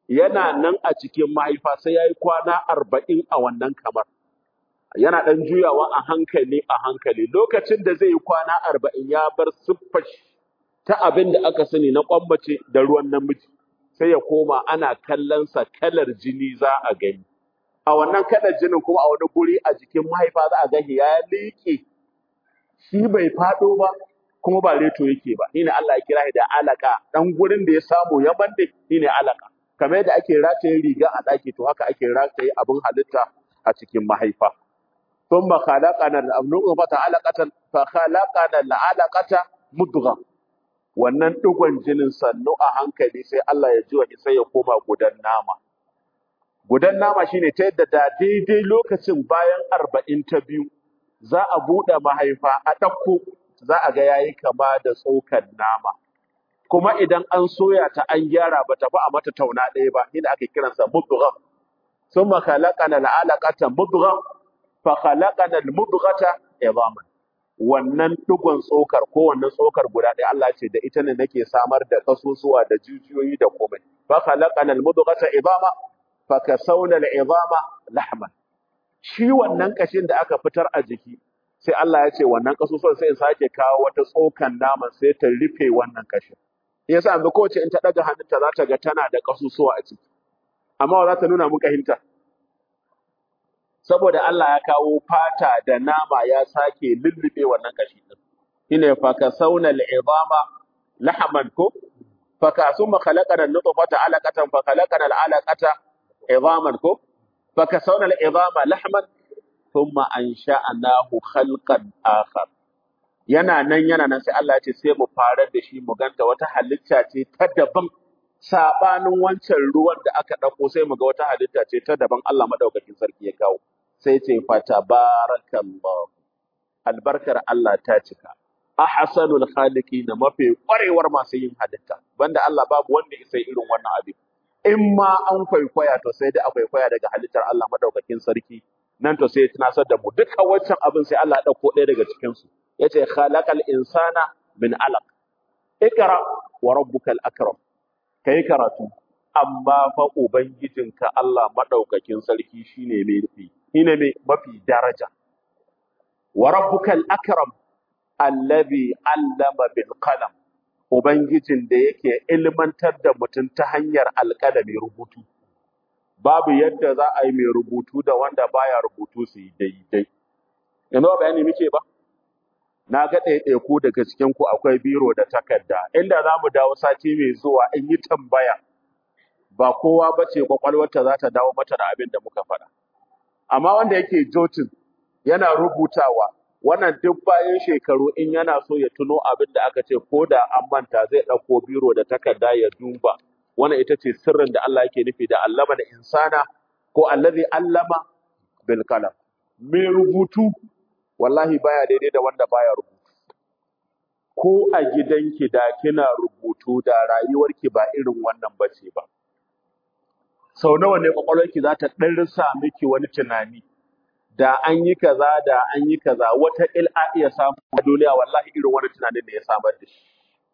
yana nan a cikin mahaifa sai yayi kwana arba'in a wannan kamar yana ɗan juyawa a hankali a hankali lokacin da zai yi kwana arba'in ya bar siffar shi ta abin da aka sani na kwambace da ruwan namiji sai ya koma ana kallonsa kalar jini za a gani a wannan kalar jinin kuma a wani guri a jikin mahaifa za a gani ya liƙe shi bai faɗo ba kuma ba reto yake ba shine Allah ya kira shi da alaka dan gurin da ya samu ya bande shine alaka kamar yadda ake rataye riga a ɗaki to haka ake rataye abin halitta a cikin mahaifa ثم خلقنا النطفة علقة فخلقنا العلقة مضغة wannan digon jinin sannu a hankali sai Allah ya ji wani sai ya koma gudan nama gudan nama shine ta yadda da daidai lokacin bayan arba'in ta biyu za a buɗe mahaifa a ɗauko za a ga yayi kama da tsokan nama kuma idan an soya ta an gyara ba ta fi a mata tauna ɗaya ba shine ake kiransa mudghah thumma khalaqana al'alaqata mudghah fa khalaqana al-mudghata idhaman wannan digon tsokar ko wannan tsokar guda ɗaya Allah ce da ita ne nake samar da kasusuwa da jijiyoyi da komai fa khalaqana al-mudghata idama fa kasawna al-idama lahman shi wannan kashin da aka fitar a jiki sai Allah ya ce wannan kasusuwan sai in sake kawo wata tsokan naman sai ta rufe wannan kashin yasa yanzu kowace in ta daga hannunta za ta ga tana da kasusuwa a ciki amma wa za ta nuna muka hinta saboda Allah ya kawo fata da nama ya sake lullube wannan kashi din shine fa kasawna al-idama lahman ko fa kasuma khalaqana an-nutfata alaqatan fa khalaqana al-alaqata idaman ko fa kasawna al-idama lahman thumma ansha'nahu khalqan akhar yana nan yana nan sai Allah ya ce sai mu farar da shi mu ganta wata halitta ce ta daban sabanin wancan ruwan da aka dauko sai mu ga wata halitta ce ta daban Allah madaukakin sarki ya kawo sai ce fatabarakallahu albarkar Allah ta cika ahsanul khaliqina mafi kwarewar masu yin halitta banda Allah babu wanda ya sai irin wannan abin in ma an kwaikwaya to sai dai a kwaikwaya daga halittar Allah madaukakin sarki nan to sai ya tunasar da mu duka wancan abin sai Allah ya dauko ɗaya daga cikin su yace khalaqal insana min alaq ikra wa rabbukal akram kai karatu amma fa ubangijinka Allah madaukakin sarki shine mai nufi shine mai mafi daraja wa rabbukal akram allazi allama bil qalam ubangijin da yake ilmantar da mutum ta hanyar alƙalami rubutu babu yadda za a yi mai rubutu da wanda baya rubutu su yi daidai yanzu ba bayani muke ba na ga ɗaiɗaiku daga cikin ku akwai biro da takarda inda za mu dawo sati mai zuwa in yi tambaya ba kowa ba ce kwakwalwarta za ta dawo mata da abin da muka faɗa amma wanda yake jotin yana rubutawa wannan duk bayan shekaru in yana so ya tuno abin da aka ce ko da an manta zai ɗauko biro da takarda ya duba wannan ita ce sirrin da Allah yake nufi da allama da insana ko allazi allama bil qalam mai rubutu wallahi baya daidai da wanda baya rubutu ko a gidanki da kina rubutu da rayuwarki ba irin wannan bace ba sau nawa ne kwakwalwarki za ta ɗarsa miki wani tunani da an yi kaza da an yi kaza wata il a iya samu a duniya wallahi irin wani tunanin da ya samar da shi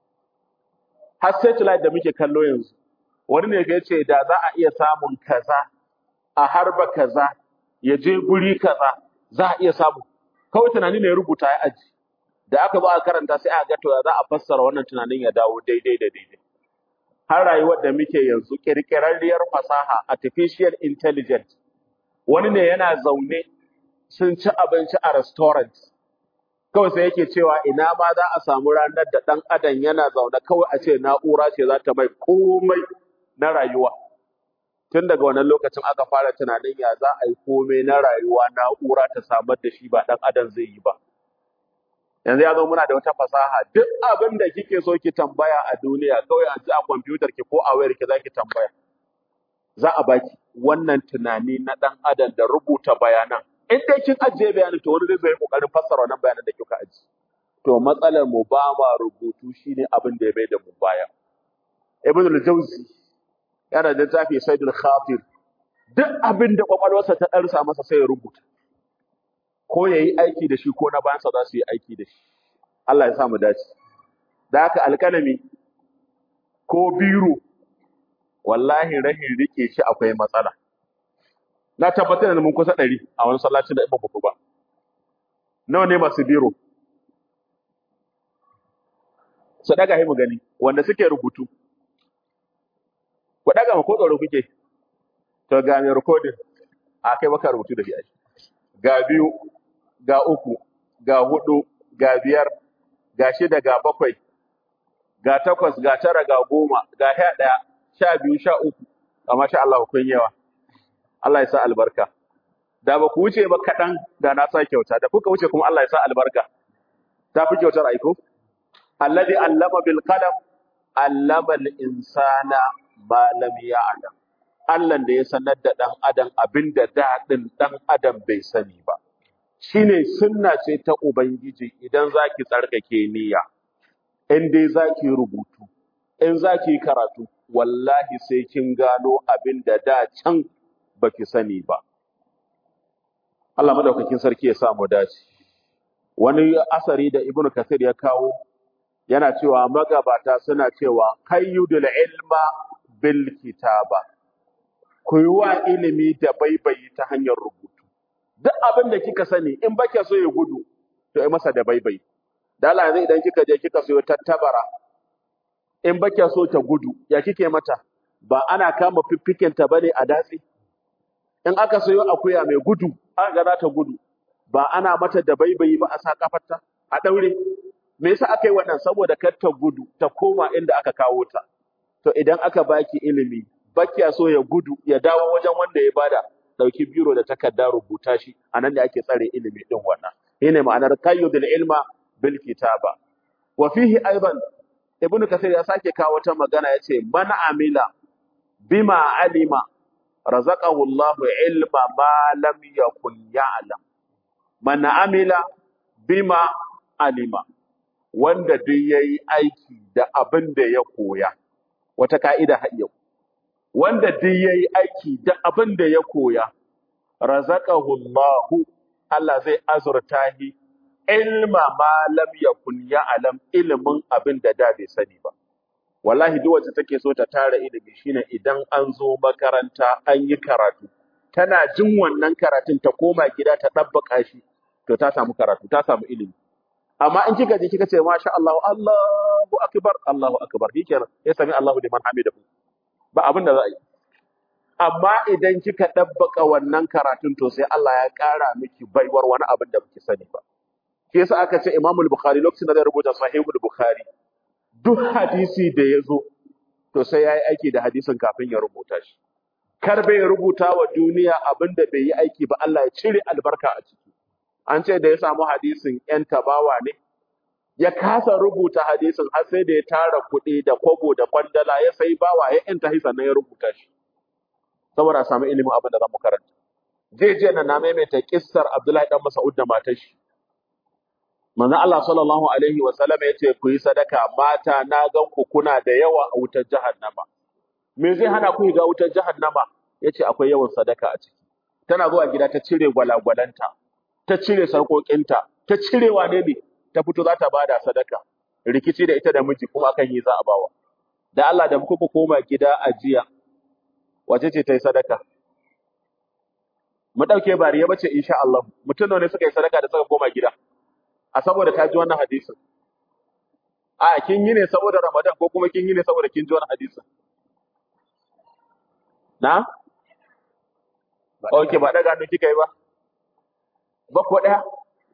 har satellite da muke kallo yanzu wani ne ga yace da za a iya samun kaza a harba kaza ya je guri kaza za a iya samu kawai tunani ne ya rubuta ya aji da aka zo a karanta sai aka ga to za a fassara wannan tunanin ya dawo daidai da daidai har rayuwar da muke yanzu kirkirarriyar fasaha artificial intelligence wani ne yana zaune sun ci abinci a restaurant kawai sai yake cewa ina ma za a samu ranar da ɗan adam yana zaune kawai a ce na'ura ce za ta mai komai na rayuwa tun daga wannan lokacin aka fara tunanin ya za a yi komai na rayuwa na'ura ta samar da shi ba ɗan adam zai yi ba yanzu ya zo muna da wata fasaha duk abin da kike so ki tambaya a duniya kawai a ji a kwamfutar ki ko a wayar ki za ki tambaya za a baki wannan tunani na ɗan adam da rubuta bayanan in dai kin ajiye bayanin to wani zai zo ya kokarin fassara wannan bayanan da kika ajiye to matsalar mu ba ma rubutu shine abin da ya bai da mu baya ibn al-jawzi yana da tafi saidul khatir duk abin da kwakwalwarsa ta ɗarsa masa sai ya rubuta ko ya yi aiki da shi ko na bayansa za su yi aiki da shi Allah ya sa mu dace da haka alƙalami ko biro wallahi rahin rike shi akwai matsala na tabbatar da mun kusa ɗari a wani sallacin da ba ku ba nawa ne masu biro su daga mu gani wanda suke rubutu ku daga ma ko tsaro kuke to ga mai recording a kai baka rubutu da shi ai. ga biyu ga uku ga hudu ga biyar ga shida ga bakwai ga takwas ga tara ga goma ga sha ɗaya sha biyu sha uku amma sha Allah kun yawa Allah ya sa albarka da ba ku wuce ba kaɗan da na sa kyauta da kuka wuce kuma Allah ya sa albarka ta fi kyautar aiko alladhi allama bil qalam allama al insana ma lam ya'lam Allah da ya sanar da dan adam abinda daɗin dan adam bai sani ba shine sunna ce ta ubangiji idan zaki tsarkake niyya in dai zaki rubutu in zaki karatu wallahi sai kin gano abinda da can baki sani ba Allah madaukakin sarki ya sa mu dace wani asari da ibnu kathir ya kawo yana cewa magabata suna cewa kayyudul ilma bil kitaba ku yi wa ilimi da baibayi ta hanyar rubutu duk abin da kika sani in bake so ya gudu to yi masa da baibayi da Allah yanzu idan kika je kika so tattabara in bake so ta gudu ya kike mata ba ana kama fiffiken ta bane a datsi in aka sayo akuya mai gudu aka ga za ta gudu ba ana mata da baibayi ba a sa kafarta a daure me yasa aka yi wannan saboda kar ta gudu ta koma inda aka kawo ta to idan aka baki ilimi bakiya so ya gudu ya dawo wajen wanda ya bada dauki biro da takarda rubuta shi anan da ake tsare ilimi din wannan shine ma'anar qayyudul ilma bil kitaba wa fihi aidan ibnu kasir ya sake kawo wata magana yace man amila bima alima razaqahu Allah ilma ma lam yakun ya'lam man amila bima alima wanda duk yayi aiki da abin da ya koya wata ka'ida har yau wanda duk yayi aiki da abin da ya koya razaqahu Allah Allah zai azurta shi ilma ma lam yakun ya'lam ilimin abin da da bai sani ba wallahi duk wacce take so ta tara ilimi shine idan an zo makaranta an yi karatu tana jin wannan karatun ta koma gida ta dabbaka shi to ta samu karatu ta samu ilimi amma in kika je kika ce masha Allah Allahu akbar Allahu akbar shikenan ya sami Allahu liman hamidahu ba abin da za a yi amma idan kika dabbaka wannan karatun to sai Allah ya kara miki baiwar wani abin da baki sani ba shi yasa aka ce Imam al-Bukhari lokacin da zai rubuta Sahihul Bukhari duk hadisi da ya zo to sai ya yi aiki da hadisin kafin ya rubuta shi kar bai rubuta wa duniya abin da bai yi aiki ba Allah ya cire albarka a ciki an ce da ya samu hadisin yan tabawa ne ya kasa rubuta hadisin har sai da ya tara kuɗi da kwabo da kwandala ya sai bawa ya yanta hisa sannan ya rubuta shi saboda a samu ilimin abin da za mu karanta je je na na maimaita kissar Abdullahi dan Mas'ud da matar shi manzo Allah sallallahu alaihi wa sallam yace ku yi sadaka mata na gan ku kuna da yawa a wutar jahannama me zai hana ku ga wutar jahannama yace akwai yawan sadaka a ciki tana zuwa gida ta cire gwalagwalanta ta cire sarkokinta ta cire wane ne ta fito za ta bada sadaka rikici da ita da miji kuma akan yi za a bawa da Allah da muka koma gida a jiya wace ce ta yi sadaka mu dauke bariya bace insha Allah mutum ne suka yi sadaka da suka koma gida a saboda ta ji wannan hadisin a kin yi ne saboda Ramadan ko kuma kin yi ne saboda kin ji wannan hadisin na okay ba daga hannu kika yi ba ba ko daya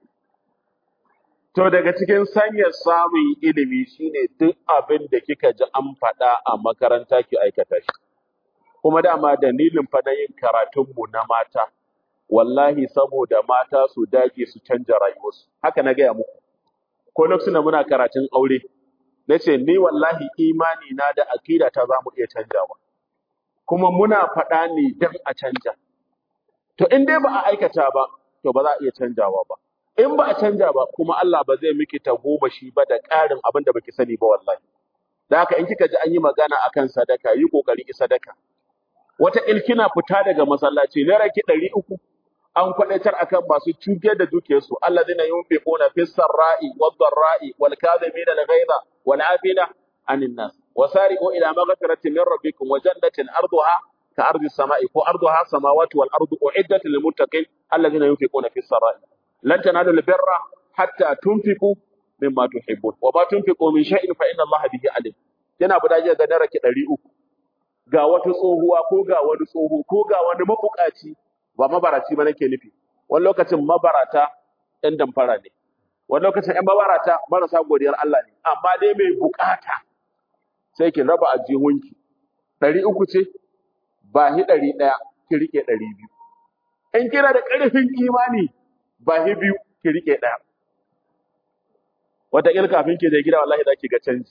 to daga cikin sanyar samun ilimi shine duk abin da kika ji an faɗa a makaranta ki aikata shi kuma dama dalilin fa na yin karatunmu na mata wallahi saboda mata su dage su canja rayuwarsu haka na gaya muku ko lokacin da muna karatun aure nace ni wallahi imani na da akida ta zamu iya canjawa kuma muna faɗa ne dan a canja to in dai ba a aikata ba to ba za a iya canjawa ba in ba a canja ba kuma Allah ba zai miki ta goma shi ba da ƙarin abin da baki sani ba wallahi da haka in kika ji an yi magana akan sadaka yi kokari ki sadaka wata ilkina fita daga masallaci naira ki ɗari uku an kwadaitar akan masu cutar da dukiyarsu allazina yunfiquna fis sarra'i wad dharra'i wal kadhimina al ghaiza wal afina anin nas wasari'u ila maghfiratin min rabbikum wa jannatin arduha ka ardi samai ko arduha samawati wal ardu uiddat lil muttaqin alladhina yunfiquna fis sarai lan tanalu al birra hatta tunfiqu mimma tuhibbun wa ma tunfiqu min shay'in fa inna allaha bihi alim yana budaje ga daraki 300 ga wata tsohuwa ko ga wani tsoho ko ga wani mabukaci ba mabaraci ba nake nufi wani lokacin mabarata ɗan damfara ne wani lokacin ‘yan mabarata marasa godiyar Allah ne amma dai mai bukata sai ki raba ajihunki ɗari uku ce ba hi ɗari ɗaya ki riƙe ɗari biyu in kina da ƙarfin imani ba hi biyu ki riƙe ɗaya wataƙil kafin ki je gida wallahi za ki ga canji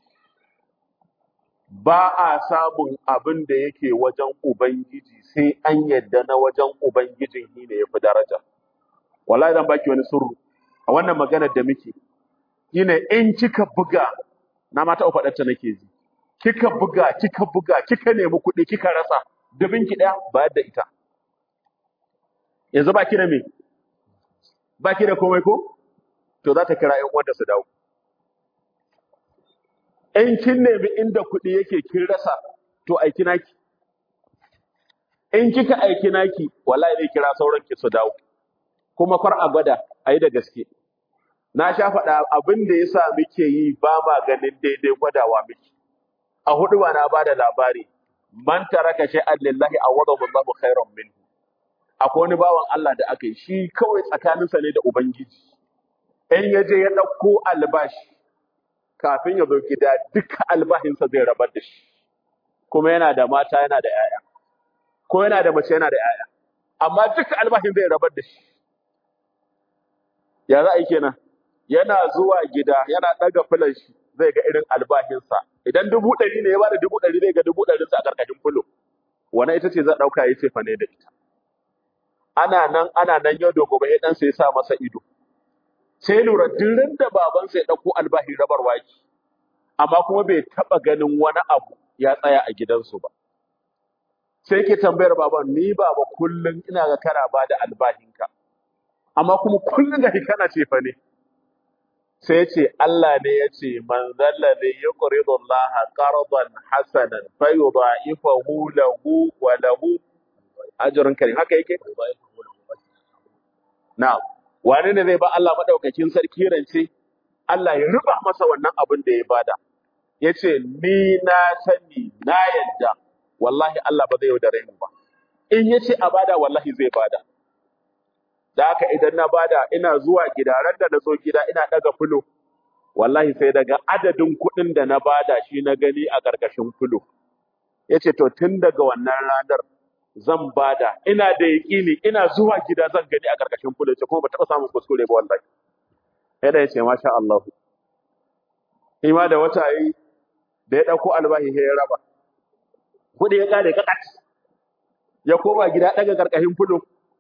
ba a samun abin da yake wajen Ubangiji sai an yadda na wajen Ubangijin shi ne ya fi daraja. Wallahi zan baki wani surru a wannan maganar da muke. Shine in kika buga na mata faɗarta nake ji. Kika buga, kika buga, kika nemi kuɗi, kika rasa, dubin ki ɗaya bayar da ita. Yanzu baki da me? Baki da komai ko? To za ta kira ƴan uwanta su dawo. in kin nemi inda kuɗi yake kin rasa to aiki naki in kika aiki naki wallahi zai kira sauran ki su dawo kuma kar a gwada ayi da gaske na sha faɗa abin da yasa muke yi ba ma ganin daidai gwadawa miki a hudu ba na bada labari man taraka shay'an lillahi awadahu Allahu khairan minhu akwai wani bawan Allah da aka yi shi kawai tsakaninsa ne da ubangiji in ya je ya ɗauko albashi kafin ya zo gida duka albahinsa zai rabar da shi kuma yana da mata yana da yaya ko yana da mace yana da yaya amma duka albahin zai rabar da shi ya za a yi kenan yana zuwa gida yana ɗaga filan shi zai ga irin albahinsa idan dubu ɗari ne ya bada dubu ɗari zai ga dubu ɗarinsa a ƙarƙashin fulo wani ita ce zai ɗauka ya ce fa ne da ita ana nan ana nan yau da gobe ya ɗansa ya sa masa ido sai lura duk da babansa ya ɗauko albahin rabar waki amma kuma bai taɓa ganin wani abu ya tsaya a gidansu ba sai ke tambayar baban ni baba kullum ina ga kana ba da albahinka amma kuma kullum ga kana ce fa ne sai ya ce Allah ne ya ce man zalla ne ya quridu Allah qardan hasanan fa yudha'ifahu lahu wa lahu ajrun karim haka yake na'am wane ne zai ba Allah madaukakin sarki rance Allah ya ruba masa wannan abin da ya bada yace ni na sani na yadda wallahi Allah ba zai yaudare mu ba in yace a bada wallahi zai bada da haka idan na bada ina zuwa gida ran da na zo gida ina daga fulo wallahi sai daga adadin kuɗin da na bada shi na gani a ƙarƙashin fulo yace to tun daga wannan ranar zan bada ina da yaƙini ina zuwa gida zan gani a ƙarƙashin fulo ce kuma ba taɓa samun kuskure ba wallahi sai da yace masha Allah shi ma da wata yi da ya ɗauko albahi sai ya raba kuɗi ya ƙare kakat ya koma gida ɗaga ƙarƙashin fulo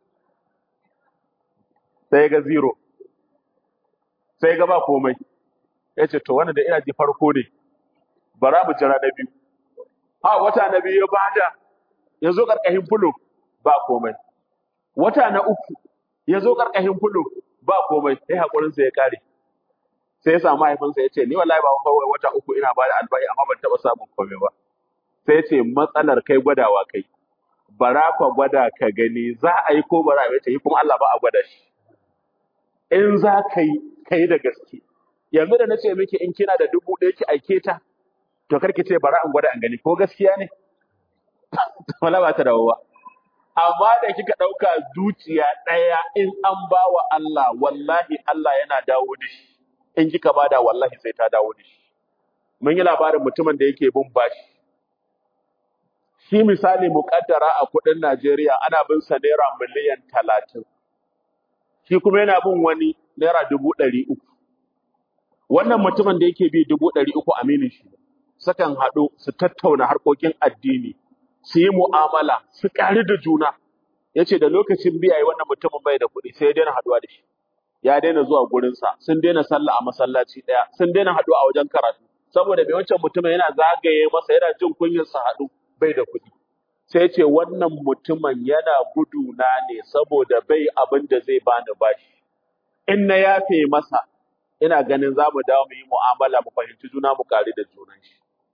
sai ga zero sai ga ba komai ya ce to wannan da ina ji farko ne bara mu jira na biyu ha wata na biyu ya bada ya zo ƙarƙashin fulo ba komai wata na uku ya zo ƙarƙashin fulo ba komai sai haƙurinsa ya ƙare sai ya samu mahaifinsa ya ce ni wallahi ba kawai wata uku ina bada albahi amma ban taɓa samun komai ba sai ya ce matsalar kai gwadawa kai bara ka gwada ka gani za a yi ko bara a yi ta yi kuma Allah ba a gwada shi in za ka yi ka yi da gaske yanzu da na ce miki in kina da dubu ɗaya ki aike ta to kar ki ce bara in gwada an gani ko gaskiya ne wala ba ta dawo ba amma da kika ɗauka zuciya ɗaya in an ba wa Allah wallahi Allah yana dawo da shi in kika bada wallahi sai ta dawo da shi mun yi labarin mutumin da yake bin bashi shi misali muƙaddara a kuɗin Najeriya ana bin sa naira miliyan talatin shi kuma yana bin wani naira dubu ɗari uku. Wannan mutumin da yake bi dubu ɗari uku aminin shi, sukan haɗu su tattauna harkokin addini, su yi mu'amala, su ƙari da juna. Ya ce da lokacin biya yi wannan mutumin bai da kuɗi sai ya daina haɗuwa da shi. Ya daina zuwa gurinsa, sun daina sallah a masallaci ɗaya, sun daina haɗuwa a wajen karatu. Saboda mai wancan mutumin yana zagaye masa yana jin kunyar sa haɗu bai da kuɗi. sai ce wannan mutumin yana guduna ne saboda bai abin da zai bani bashi in na yafe masa ina ganin za mu dawo mu yi mu'amala mu fahimci juna mu kare da junan shi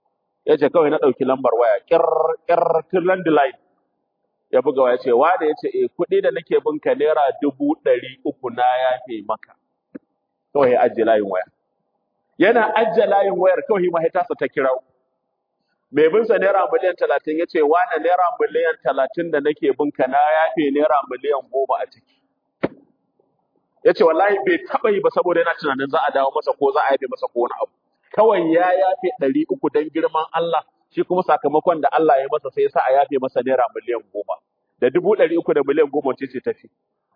ya ce kawai na ɗauki lambar waya ƙir ƙir ƙir landline ya buga waya ce wa da ya ce eh kuɗi da nake bin ka naira dubu ɗari uku na yafe maka kawai ya ajiye layin waya yana ajiye layin wayar kawai mahaitarsa ta kira mai bin sa naira miliyan talatin ya ce wane naira miliyan talatin da nake bin ka na yafe naira miliyan goma a ciki ya ce wallahi bai taɓa yi ba saboda yana tunanin za a dawo masa ko za a yafe masa ko wani abu kawai ya yafe ɗari uku don girman Allah shi kuma sakamakon da Allah ya masa sai ya sa a yafe masa naira miliyan goma da dubu ɗari uku da miliyan goma ce ce tafi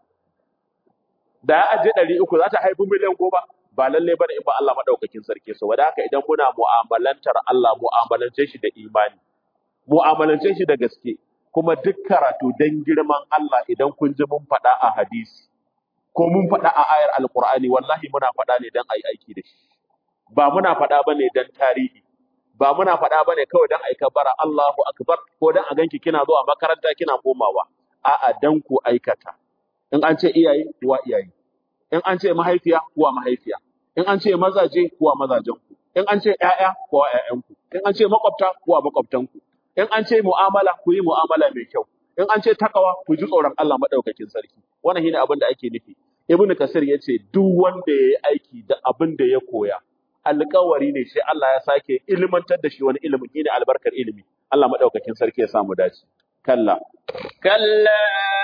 da ya ajiye ɗari uku za ta haifi miliyan goma ba lalle bane in ba Allah madaukakin sarki so wanda haka idan muna mu'amalantar Allah mu'amalance shi da imani mu'amalance shi da gaske kuma duk karatu dan girman Allah idan kun ji mun faɗa a hadisi ko mun faɗa a ayar alqur'ani wallahi muna faɗa ne dan ayi aiki da shi ba muna faɗa bane dan tarihi ba muna faɗa bane kawai dan aika bara Allahu akbar ko dan a ganki kina zuwa makaranta kina komawa a'a dan ku aikata in an ce iyaye kuwa iyaye in an ce mahaifiya kuwa mahaifiya in an ce mazaje kuwa mazajenku in an ce ƴaƴa kuwa ƴaƴanku in an ce makwabta kuwa makwabtanku in an ce mu'amala ku yi mu'amala mai kyau in an ce takawa ku ji tsoron Allah madaukakin sarki wannan shine abin da ake nufi ibn kasir yace duk wanda yayi aiki da abin da ya koya alƙawari ne sai Allah ya sake ilmantar da shi wani ilimi shine albarkar ilimi Allah madaukakin sarki ya samu dace kalla كلا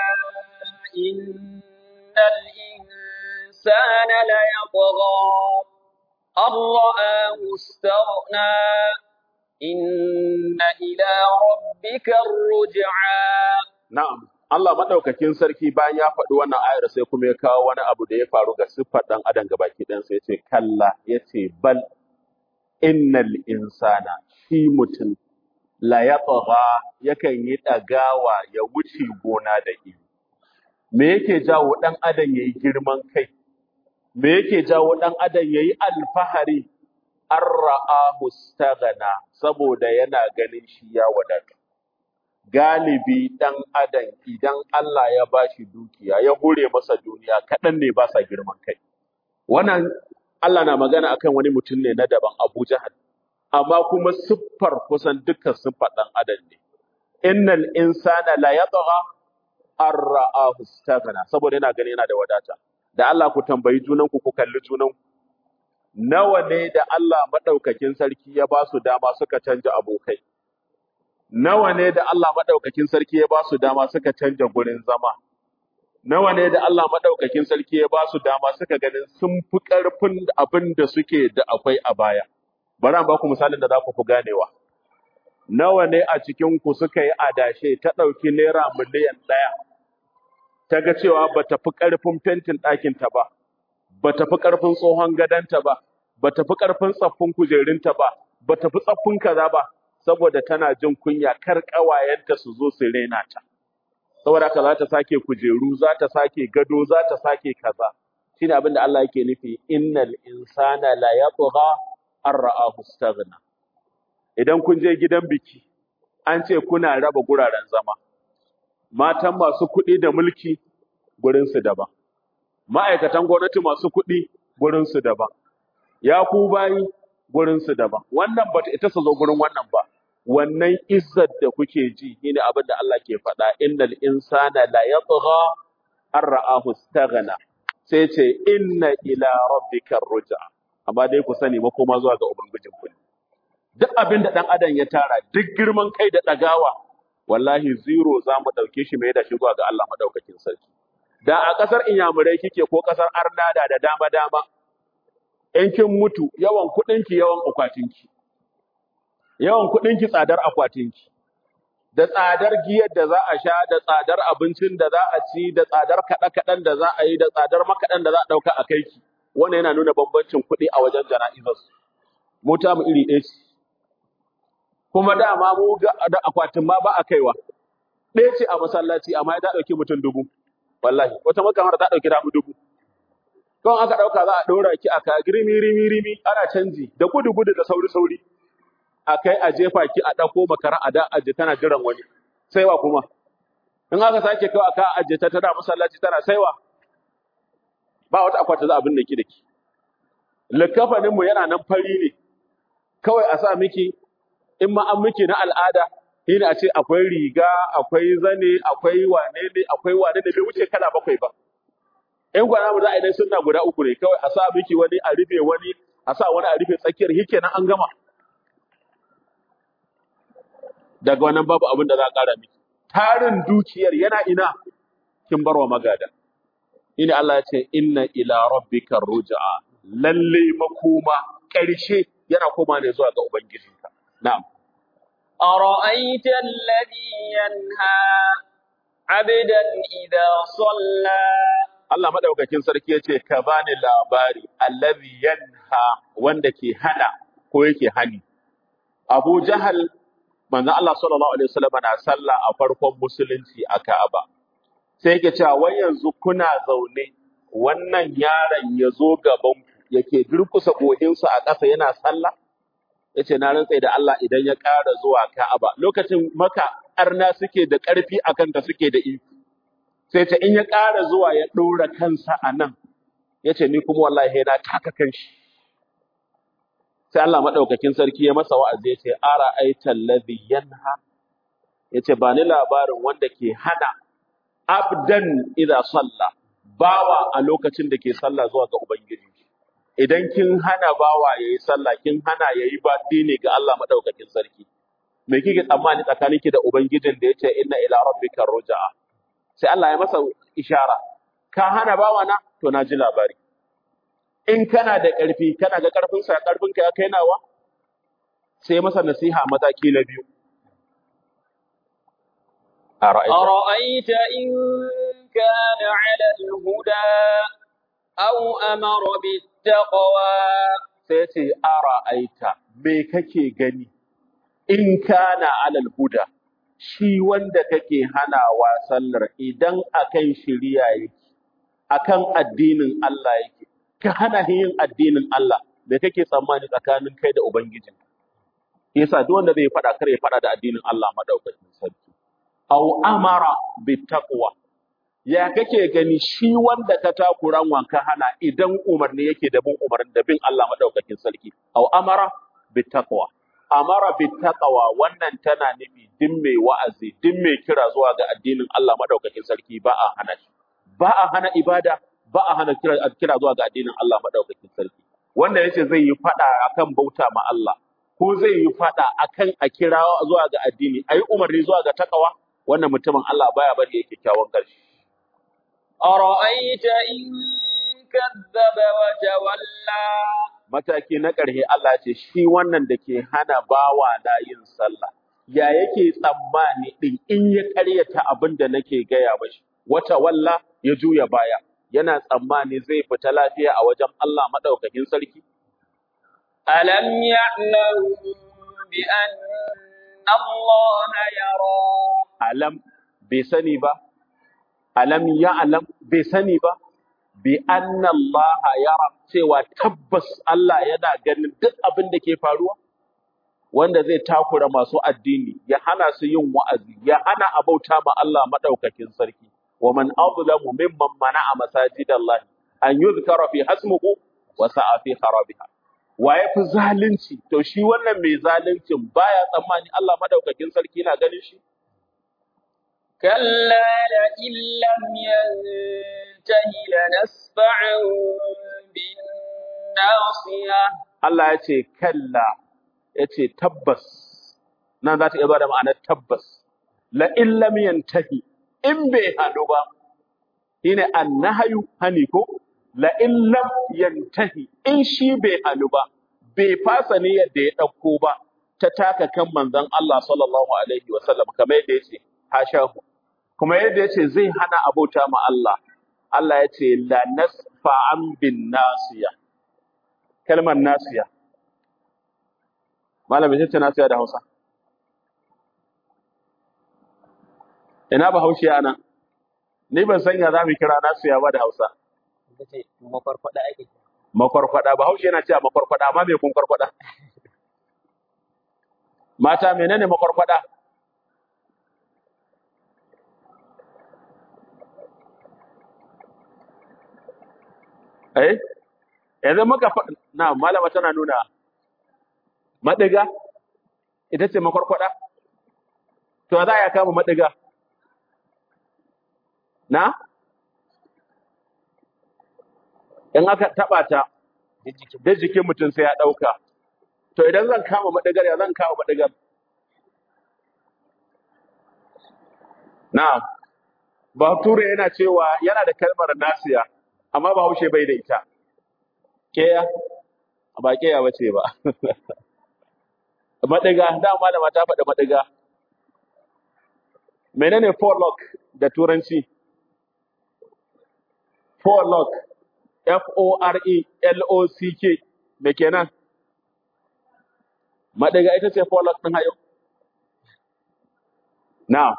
إن الإنسان ليطغى أن رآه استغنى إن إلى ربك الرجعى Na'am, Allah maɗaukakin sarki bayan ya faɗi wannan ayar sai kuma ya kawo wani abu da ya faru ga siffar ɗan adam gabaki ɗan sai ya ce kalla ya ce bal innal insana shi mutum la yatgha yakan yi ɗagawa ya wuce gona da iri. Me yake jawo ɗan adam yayi girman kai? Me yake jawo ɗan adam yayi alfahari? An ra'ahu staghna saboda yana ganin shi ya wadatu. galibi ɗan adam idan Allah ya ba shi dukiya ya hure masa duniya kaɗan ne ba sa girman kai wannan Allah na magana akan wani mutum ne na daban Abu Jahal amma kuma siffar kusan dukkan siffar ɗan adam ne innal insana la yatgha an ra'ahu istaghna saboda yana gani yana da wadata da Allah ku tambayi junanku ku kalli junanku nawa ne da Allah madaukakin sarki ya ba su dama suka canja abokai nawa ne da Allah madaukakin sarki ya ba su dama suka canja gurin zama nawa ne da Allah madaukakin sarki ya ba su dama suka ganin sun fi ƙarfin abin da suke da akwai a baya bari an ba ku misalin da za ku fi ganewa nawa ne a cikin ku suka yi adashe ta ɗauki naira miliyan ɗaya ta ga cewa ba ta fi ƙarfin fentin ɗakinta ba ba ta fi ƙarfin tsohon gadonta ba ba ta fi ƙarfin tsaffin kujerunta ba ba ta fi tsaffin kaza ba saboda tana jin kunya kar ƙawayenta su zo su rena ta. Saboda haka za ta sake kujeru, za ta sake gado, za ta sake kaza. Shi ne abin da Allah yake nufi, innal insana la yatgha an ra'ahu istaghna. Idan kun je gidan biki, an ce kuna raba guraren zama. Matan masu kuɗi da mulki gurinsu daban. Ma'aikatan gwamnati masu kuɗi gurinsu daban. Ya ku bayi gurinsu daban. Wannan bata ita su zo gurin wannan ba. Wannan izzar da kuke ji shine abin da Allah ke faɗa innal insana la yatgha an ra'ahu istaghna. Sai ce inna ila rabbika ruj'a. Amma dai ku sani makoma zuwa ga ubangijin ku. ne. Duk abin da ɗan adam ya tara, duk girman kai da ɗagawa, wallahi zero za mu ɗauke shi mai da shi zuwa ga Allah maɗaukakin sarki. Da a ƙasar Inyamurai kike ko ƙasar Arnada da dama-dama, in kin mutu yawan kuɗinki yawan akwatinki yawan kuɗinki tsadar akwatinki da tsadar giyar da za a sha da tsadar abincin da za a ci da tsadar kaɗe-kaɗen da za a yi da tsadar makaɗan da za a ɗauka a kai ki wannan yana nuna bambancin kuɗi a wajen jana'izarsu mu ta mu iri ɗaya ce kuma dama mu ga da akwatin ma ba a kaiwa ɗaya ce a masallaci amma ya ta ɗauki mutum dubu wallahi wata makamar ta ɗauki damu dubu Kawai aka ɗauka za a ɗora ki a ka rimi rimi rimi ana canji da gudu gudu da sauri sauri a kai a jefa ki a ɗauko makara a da aje tana jiran wani saiwa kuma in aka sake kawai aka aje ta tana masallaci tana saiwa ba wata akwati za a binne ki da ki likafanin mu yana nan fari ne kawai a sa miki in ma an miki na al'ada shine a ce akwai riga akwai zane akwai wane ne akwai wane ne bai wuce kala bakwai ba in gwana mu za a yi dai sunna guda uku ne kawai a sa miki wani a rufe wani a sa wani a rufe tsakiyar shi kenan an gama daga wannan babu abin da za a ƙara miki tarin dukiyar yana ina kin barwa magada ina Allah ya ce inna ila rabbika ruj'a lalle makoma ƙarshe yana koma ne zuwa ga ubangijinka na'am أرأيت الذي ينهى عبدا إذا صلى Allah madaukakin sarki yace ka bani labari allazi yanha wanda ke hana ko yake hani Abu Jahal manzo Allah sallallahu alaihi wasallam na sallah a farkon musulunci a Ka'aba sai yake cewa wai yanzu kuna zaune wannan yaron ya zo gaban ku yake durkusa gohinsa a ƙasa yana sallah yace na rantsa da Allah idan ya ƙara zuwa Ka'aba lokacin maka arna suke da ƙarfi akan ta suke da iko sai ta in ya ƙara zuwa ya ɗora kansa a nan yace ni kuma wallahi na taka kanshi sai Allah madaukakin sarki ya masa wa'azi yace ara aital ladhi yanha yace ba ni labarin wanda ke hana abdan idza salla bawa a lokacin da ke sallah zuwa ga ubangiji idan kin hana bawa yayi sallah kin hana yayi ba ne ga Allah madaukakin sarki me kike tsammani tsakaninki da ubangijin da yace inna ila rabbika rujaa sai Allah ya masa ishara ka hana bawa na to na ji labari in kana da ƙarfi kana ga ƙarfin sa ƙarfin ka ya kai nawa sai ya masa nasiha mataki na biyu a ra'aita أرأيت إن كان على الهدى أو أمر بالتقوى sai ya ce a ra'aita me kake gani in kana alal huda shi wanda kake hanawa sallar idan akan shiriya yake akan addinin Allah yake ka hana shi yin addinin Allah me kake tsammani tsakanin kai da ubangijin yasa duk wanda zai fada kar ya fada da addinin Allah madaukakin sarki aw amara bittaqwa ya kake gani shi wanda ka takuran wanka hana idan umarni yake da bin umarni da bin Allah madaukakin sarki aw amara bittaqwa amara bittaqwa wannan tana nufi din mai wa'azi din mai kira zuwa ga addinin Allah madaukakin sarki ba a hana shi ba a hana ibada ba a hana kira, kira zuwa ga addinin Allah madaukakin sarki wanda yace zai yi fada akan bauta ma Allah ko zai yi fada akan a kira zuwa ga addini ayi umarni zuwa ga takawa wannan mutumin Allah baya bari yake kyakkyawan ƙarshe أرأيت إن كذب وتولى mataki na ƙarshe Allah ce shi wannan da ke hana bawa na yin sallah ya yake tsammani din in ya ƙaryata abin da nake gaya mashi wata walla ya juya baya yana tsammani zai fita lafiya a wajen Allah madaukakin sarki ألم يعلم بأن الله يرى alam bai sani ba alam ya alam bai sani ba bi anna Allah yara cewa tabbas Allah yana ganin duk abin da ke faruwa wanda zai takura masu addini ya hana su yin wa'azi ya hana abauta ma Allah madaukakin sarki wa man azlamu mimman mana'a masajidallahi an yuzkara fi hasmuhu wa sa'a fi kharabiha wa ya fi zalunci to shi wannan mai zaluncin baya tsammani Allah madaukakin sarki na ganin shi كلا لئن لم ينته لنسفعا بالناصية Allah ya ce kalla ya ce tabbas nan za ta iya da ma'anar tabbas la in lam yantahi in bai hanu ba shine annahayu hani ko la in lam yantahi in shi bai hanu ba bai fasa ne yadda ya dauko ba ta taka kan manzon Allah sallallahu alaihi wasallam kamar yadda yace hashahu kuma yadda yace zai hana abota ma Allah Allah ya ce la nasfa'an bin nasiya kalmar nasiya malam ita ce nasiya da Hausa ina ba haushi ana ni ban sanya za mu kira nasiya ba da Hausa ita ce makwarkwada ake makwarkwada ba haushi yana cewa makwarkwada amma me kun kwarkwada mata menene makwarkwada eh yanzu muka fa na malama tana nuna madiga ita ce makwarkwada to za a kama madiga na in aka taba ta duk jikin da jikin mutum sai ya dauka to idan zan kama madigar ya zan kama madigar na Bature yana cewa yana da kalmar nasiya amma Bahaushe bai da ita keya ba keya bace ba madiga dama da mata faɗi madiga menene forelock da turanci forelock F O R E L O C K me kenan madiga ita ce forelock din hayo na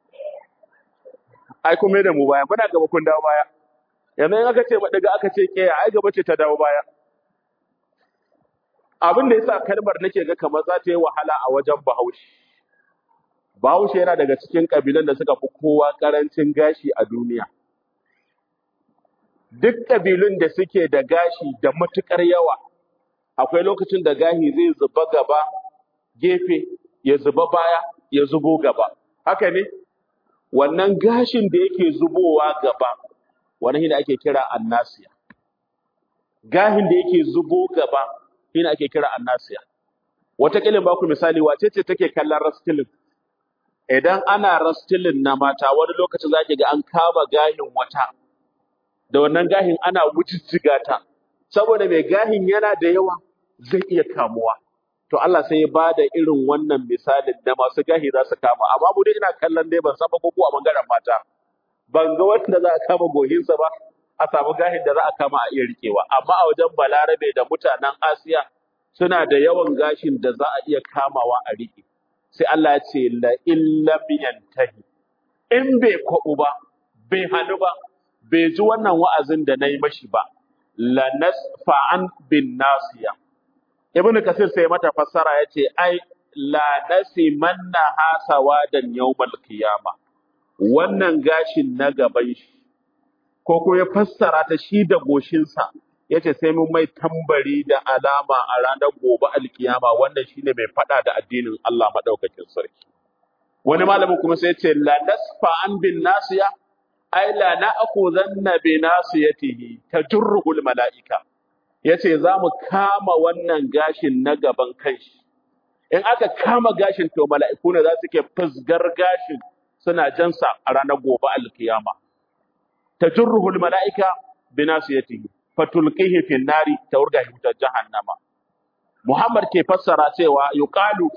ai kuma da mu baya muna gaba kun dawo baya yanzu in aka ce madiga aka ce keya ai gaba ce ta dawo baya abin da yasa kalmar nake ga kamar za ta yi wahala a wajen Bahaushe Bahaushe yana daga cikin kabilan da suka fi kowa karancin gashi a duniya duk kabilun da suke da gashi da matukar yawa akwai lokacin da gashi zai zuba gaba gefe ya zuba baya ya zubo gaba haka ne wannan gashin da yake zubowa gaba wani shi ake kira annasiya gahin da yake zubo gaba shi ake kira annasiya wata kilin ba ku misali wace ce take kallon rastilin idan ana rastilin na mata wani lokacin zaki ga an kama gahin wata da wannan gahin ana wujijjiga ta saboda mai gahin yana da yawa zai iya kamuwa to Allah sai ya bada irin wannan misalin da masu gahi za su kama amma mu dai ina kallon dai ban san ba ko a bangaren mata ban ga wanda za a kama gohinsa ba a samu gahin da za a kama a iya rikewa amma a wajen balarabe da mutanen asiya suna da yawan gashin da za a iya kamawa a rike sai Allah ya ce la illam yantahi in bai kwabu ba bai hanu ba bai ji wannan wa'azin da na yi mashi ba la nasfa'an bin nasiya ibnu kasir sai mata fassara yace ai la nasimanna hasawadan yawmal qiyama wannan gashin na gaban shi ko ko ya fassara ta shi da goshinsa yace sai mun mai tambari da alama a ranar gobe alkiyama wannan shine mai fada da addinin Allah madaukakin sarki wani malamin kuma sai yace la nasfa'an bin nasiya ai la na'khuzanna bi nasiyatihi tajurruhul mala'ika yace za mu kama wannan gashin na gaban kanshi in aka kama gashin to mala'iku ne za su ke fusgar gashin suna jansa a ranar gobe alkiyama tajurruhul mala'ika bi nasiyatihi fatulqihi fi nari tawrga wutar jahannama Muhammad ke fassara cewa yuqalu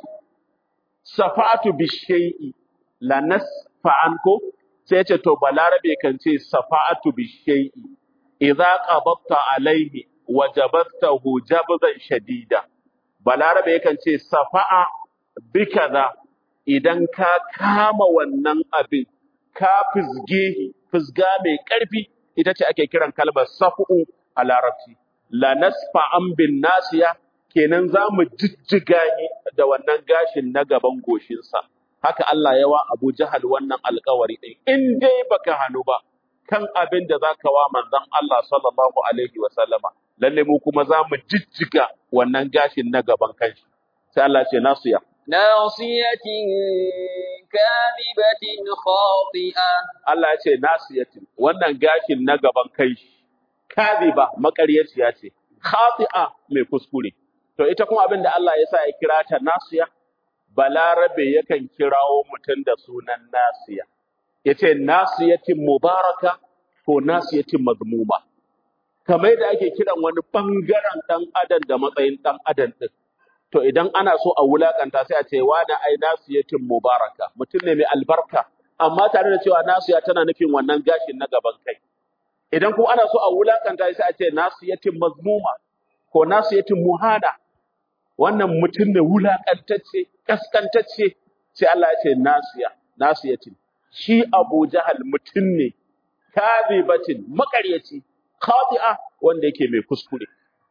safatu bi shay'i la nasfa'an ko sai ce to balarabe kan ce safa'atu bi shay'i idza qabatta alaihi wajabattahu jabzan shadida balarabe yakan ce safa'a bi kaza idan ka kama wannan abin ka fizge fizga mai karfi ita ce ake kiran kalmar safu a larabci la nasfa'an bin nasiya kenan za mu jijjiga ni da wannan gashin na gaban goshinsa haka Allah yawa Abu Jahal wannan alƙawari ɗin in dai baka hannu ba kan abin da zaka wa manzon Allah sallallahu alaihi wa sallama lalle mu kuma za mu jijjiga wannan gashin na gaban kanshi sai Allah ce nasiya ناصية كاذبة خاطئة Allah ya ce nasiyatin wannan gashin na gaban kanshi kadhiba makaryaciya ce khati'a mai kuskure to ita kuma abin da Allah ya sa ya kira ta nasiya balarabe yakan kirawo mutum da sunan nasiya yace nasiyatin mubaraka ko nasiyatin mazmuma kamar yadda ake kiran wani bangaren dan adam da matsayin dan adam din to idan ana so a wulakanta sai a ce wani ai nasiyatin mubaraka mutum ne mai albarka amma tare da cewa nasiya tana nufin wannan gashin na gaban kai idan kuma ana so a wulakanta sai a ce nasiyatin mazmuma ko nasiyatin muhana wannan mutum ne wulakantacce kaskantacce sai Allah ya ce nasiya nasiyatin shi Abu Jahal mutum ne kadhibatin makaryaci khati'a wanda yake mai kuskure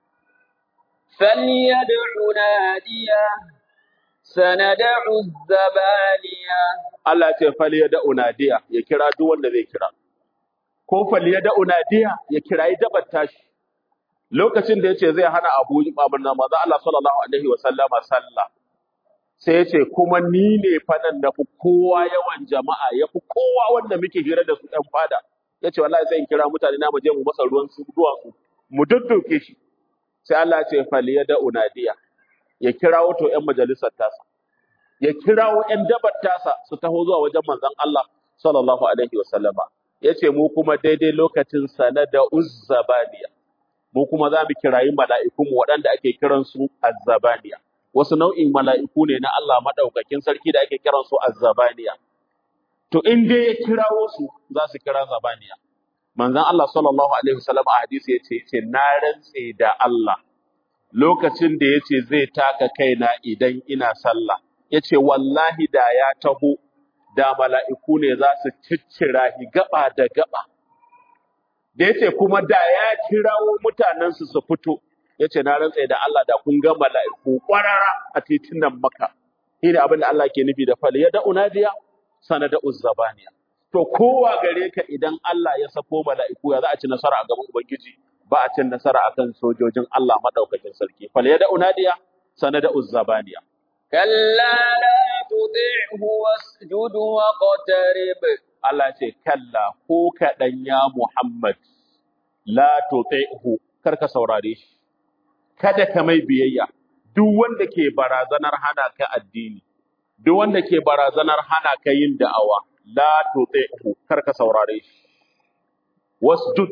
فليدع ناديه سندع الزبانية Allah ya ce fal yada unadiya ya kira duk wanda zai kira ko fal yada unadiya ya kirayi dabar tashi lokacin da yace zai hana Abu Bakar na manzo Allah sallallahu alaihi wa sallama sallah sai ya ce kuma ni ne fanan da fi kowa yawan jama'a ya fi kowa wanda muke hira da su ɗan fada ya ce wallahi zai kira mutane na mu je mu masa ruwan su duwatsu mu dudduke shi sai Allah ya ce faliya da unadiya ya kirawo to ƴan majalisar tasa ya kirawo ƴan dabar tasa su taho zuwa wajen manzon Allah sallallahu alaihi wasallama ya ce mu kuma daidai lokacin sana da uzzabaniya mu kuma za mu kirayi mala'ikunmu waɗanda ake kiransu azzabaniya wasu nau'in mala'iku ne na Allah maɗaukakin sarki da ake kiransu azzabaniya to in dai ya kirawo su za su kira zabaniya manzon Allah sallallahu alaihi wasallam a hadisi yace yace na rantse da Allah lokacin da yace zai taka kaina idan ina sallah yace wallahi da ya taho da mala'iku ne za su ciccira shi gaba da gaba da yace kuma da ya kirawo mutanen su su fito yace na rantse da Allah da kun ga mala'iku kwarara a titunan Makka shine abin da Allah ke nufi da fal yada unadiya sanada uzzabaniya to kowa gare ka idan Allah ya sako mala'iku ya za a ci nasara a gaban ubangiji ba a cin nasara akan sojojin Allah madaukakin sarki fal yada unadiya sanada uzzabaniya كلا لا تطعه واسجد واقترب Allah ce kalla ko kaɗan ya Muhammad la tuti'hu kar ka saurare shi kada ka mai biyayya duk wanda ke barazanar hana ka addini duk wanda ke barazanar hana ka yin da'awa la tuti'hu kar ka saurare shi wasjud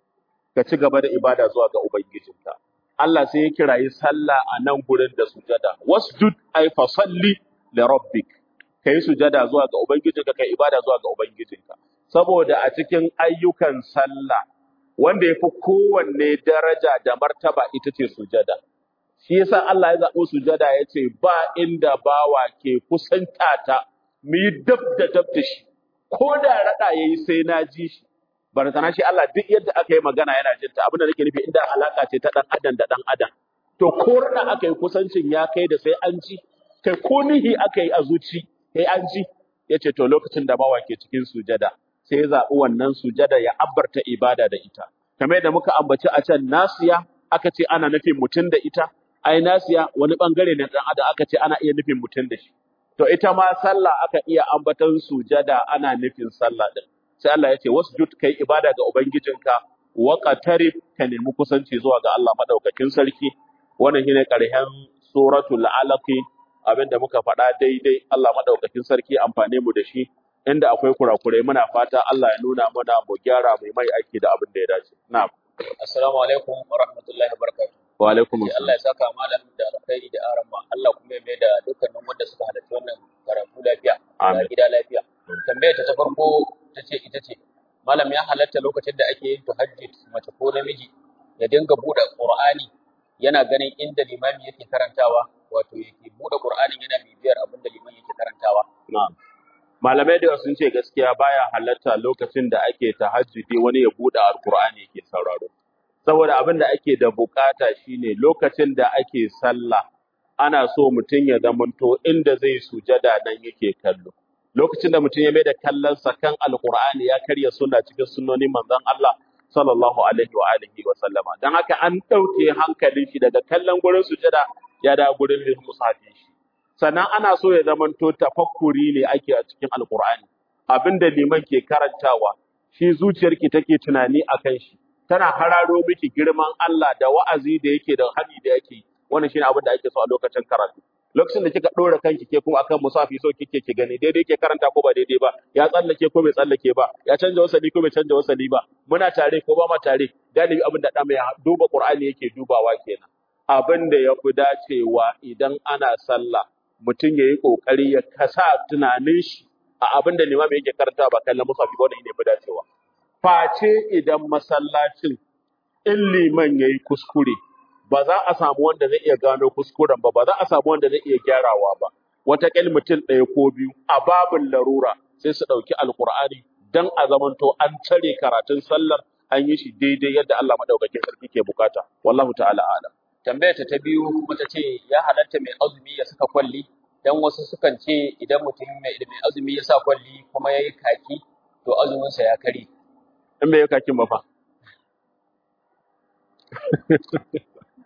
ka ci gaba da ibada zuwa ga ubangijinka Allah sai ya kirayi sallah a nan gurin da sujada wasjud ay fa salli li rabbik kai sujada zuwa ga ubangijinka kai ibada zuwa ga ubangijinka saboda a cikin ayyukan sallah wanda yafi kowanne daraja da martaba ita ce sujada shi yasa Allah ya zaɓo sujada ya ce ba inda bawa ke kusanta ta mu yi dab da dab da shi ko da raɗa ya yi sai na ji shi barazana shi Allah duk yadda aka yi magana yana jin ta abin da nake nufi inda alaka ce ta ɗan adam da ɗan adam to ko raɗa aka yi kusancin ya kai da sai an ji kai ko nihi aka yi a zuci sai an ji ya ce to lokacin da bawa ke cikin sujada sai ya zaɓi wannan sujada ya abbarta ibada da ita kamar yadda muka ambaci a can nasiya aka ce ana nufin mutum da ita ai nasiya wani bangare ne dan adam aka ce ana iya nufin mutum da shi to ita ma sallah aka iya ambaton sujada ana nufin sallah din sai Allah ya ce wasjud kai ibada ga ubangijinka wa qatarib ka nemi kusanci zuwa ga Allah madaukakin sarki wannan shine karshen suratul alaq abinda muka faɗa daidai Allah madaukakin sarki amfane mu da shi inda akwai kurakurai muna fata Allah ya nuna mana mu gyara mai mai aiki da abin da ya dace na'am Assalamu alaikum wa rahmatullahi wa barakatuh. wa alaikum Sai Allah assalam ya saka malam da alkhairi da arama. Allah kuma ya mai da dukkanin wanda suka halarci wannan karatu lafiya, da amin gida lafiya. Tambayar ta ta farko ta ce ita ce, malam ya halatta lokacin da ake yin tahajjud mace ko namiji ya dinga buɗe Qur'ani yana ganin inda limami yake karantawa, wato yake buɗe Qur'anin yana bibiyar abin da limami yake karantawa. na'am malamai da yawa sun ce gaskiya baya halatta lokacin da ake tahajjudi wani ya buɗe alkur'ani yake sauraro saboda abin da ake da bukata shine lokacin da ake sallah ana so mutum ya zamanto inda zai sujada nan yake kallo lokacin da mutum ya mai da kallonsa kan alkur'ani ya karya suna cikin sunnonin manzon Allah sallallahu alaihi wa alihi wa sallama dan haka an ɗauke hankalin shi daga kallon gurin sujada ya da gurin musafin shi sannan ana so ya zamanto tafakkuri ne ake a cikin alkur'ani abinda liman ke karantawa shi zuciyarki take tunani akan shi tana hararo miki girman Allah da wa'azi da yake da hadi da yake wannan shine abin da ake so a lokacin karatu lokacin da kika dora kanki ke kuma akan musafi so kike ki gani daidai ke karanta ko ba daidai ba ya tsallake ko bai tsallake ba ya canja wasali ko bai canja wasali ba muna tare ko ba ma tare galibi abin da dan mai duba qur'ani yake dubawa kenan abin da ya fi dacewa idan ana sallah mutum ya yi ƙoƙari ya kasa tunanin shi a abin da limami yake karanta ba kallon musafi ba wannan ne fi dacewa. Face idan masallacin in liman ya yi kuskure ba za a samu wanda zai iya gano kuskuren ba, ba za a samu wanda zai iya gyarawa ba. Wataƙil mutum ɗaya ko biyu a babin larura sai su ɗauki alƙur'ani don a zamanto an tare karatun sallar an yi shi daidai yadda Allah maɗaukakin sarki ke bukata. Wallahu ta'ala a'lam. Tambayar ta ta biyu kuma ta ce ya halatta mai azumi ya saka kwalli dan wasu sukan ce idan mutum mai mai azumi ya sa kwalli kuma ya yi kaki to azuminsa ya kare. In bai yi kakin ba fa.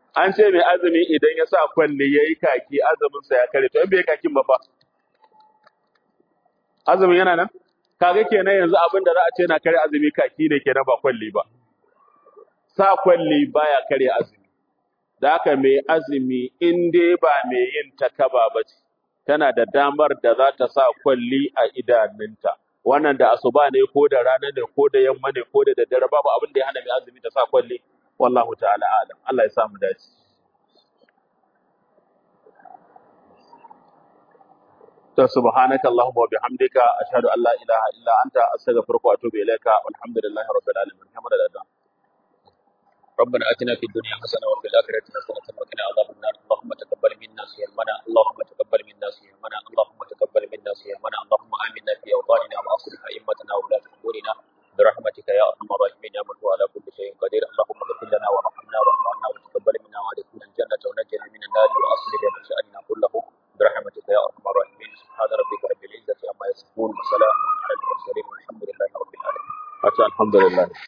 an ce mai azumi idan ya sa kwalli yayi kaki azumin sa ya kare to in bai kakin ba fa azumin yana nan kaga kenan yanzu abin da za a ce na kare azumi kaki ne kenan ba kwalli ba sa kwalli baya kare azumi da haka mai azumi in dai ba mai yin takaba ba ce tana da damar da za ta sa kwalli a idanunta wannan da asuba ne ko da rana ne ko da yamma ne ko da daddare babu abin da ya hana mai azumi ta sa kwalli wallahu ta'ala alam Allah ya samu dace to subhanaka allahumma wa bihamdika ashhadu an la ilaha illa anta astaghfiruka wa atubu ilaika walhamdulillahi rabbil alamin hamdalillah ربنا آتنا في الدنيا حسنة وفي الآخرة حسنة وقنا عذاب النار اللهم تقبل منا صيامنا اللهم تقبل منا صيامنا اللهم تقبل منا صيامنا اللهم آمنا في أوطاننا وأصلح أئمتنا وولاة أمورنا برحمتك يا أرحم الراحمين يا من هو على كل شيء قدير اللهم اغفر لنا وارحمنا واعف عنا وتقبل منا وادخلنا الجنة ونجنا من النار وأصلح لنا شأننا كله برحمتك يا أرحم الراحمين سبحان ربك رب العزة عما يصفون وسلام على المرسلين والحمد لله رب العالمين alhamdulillah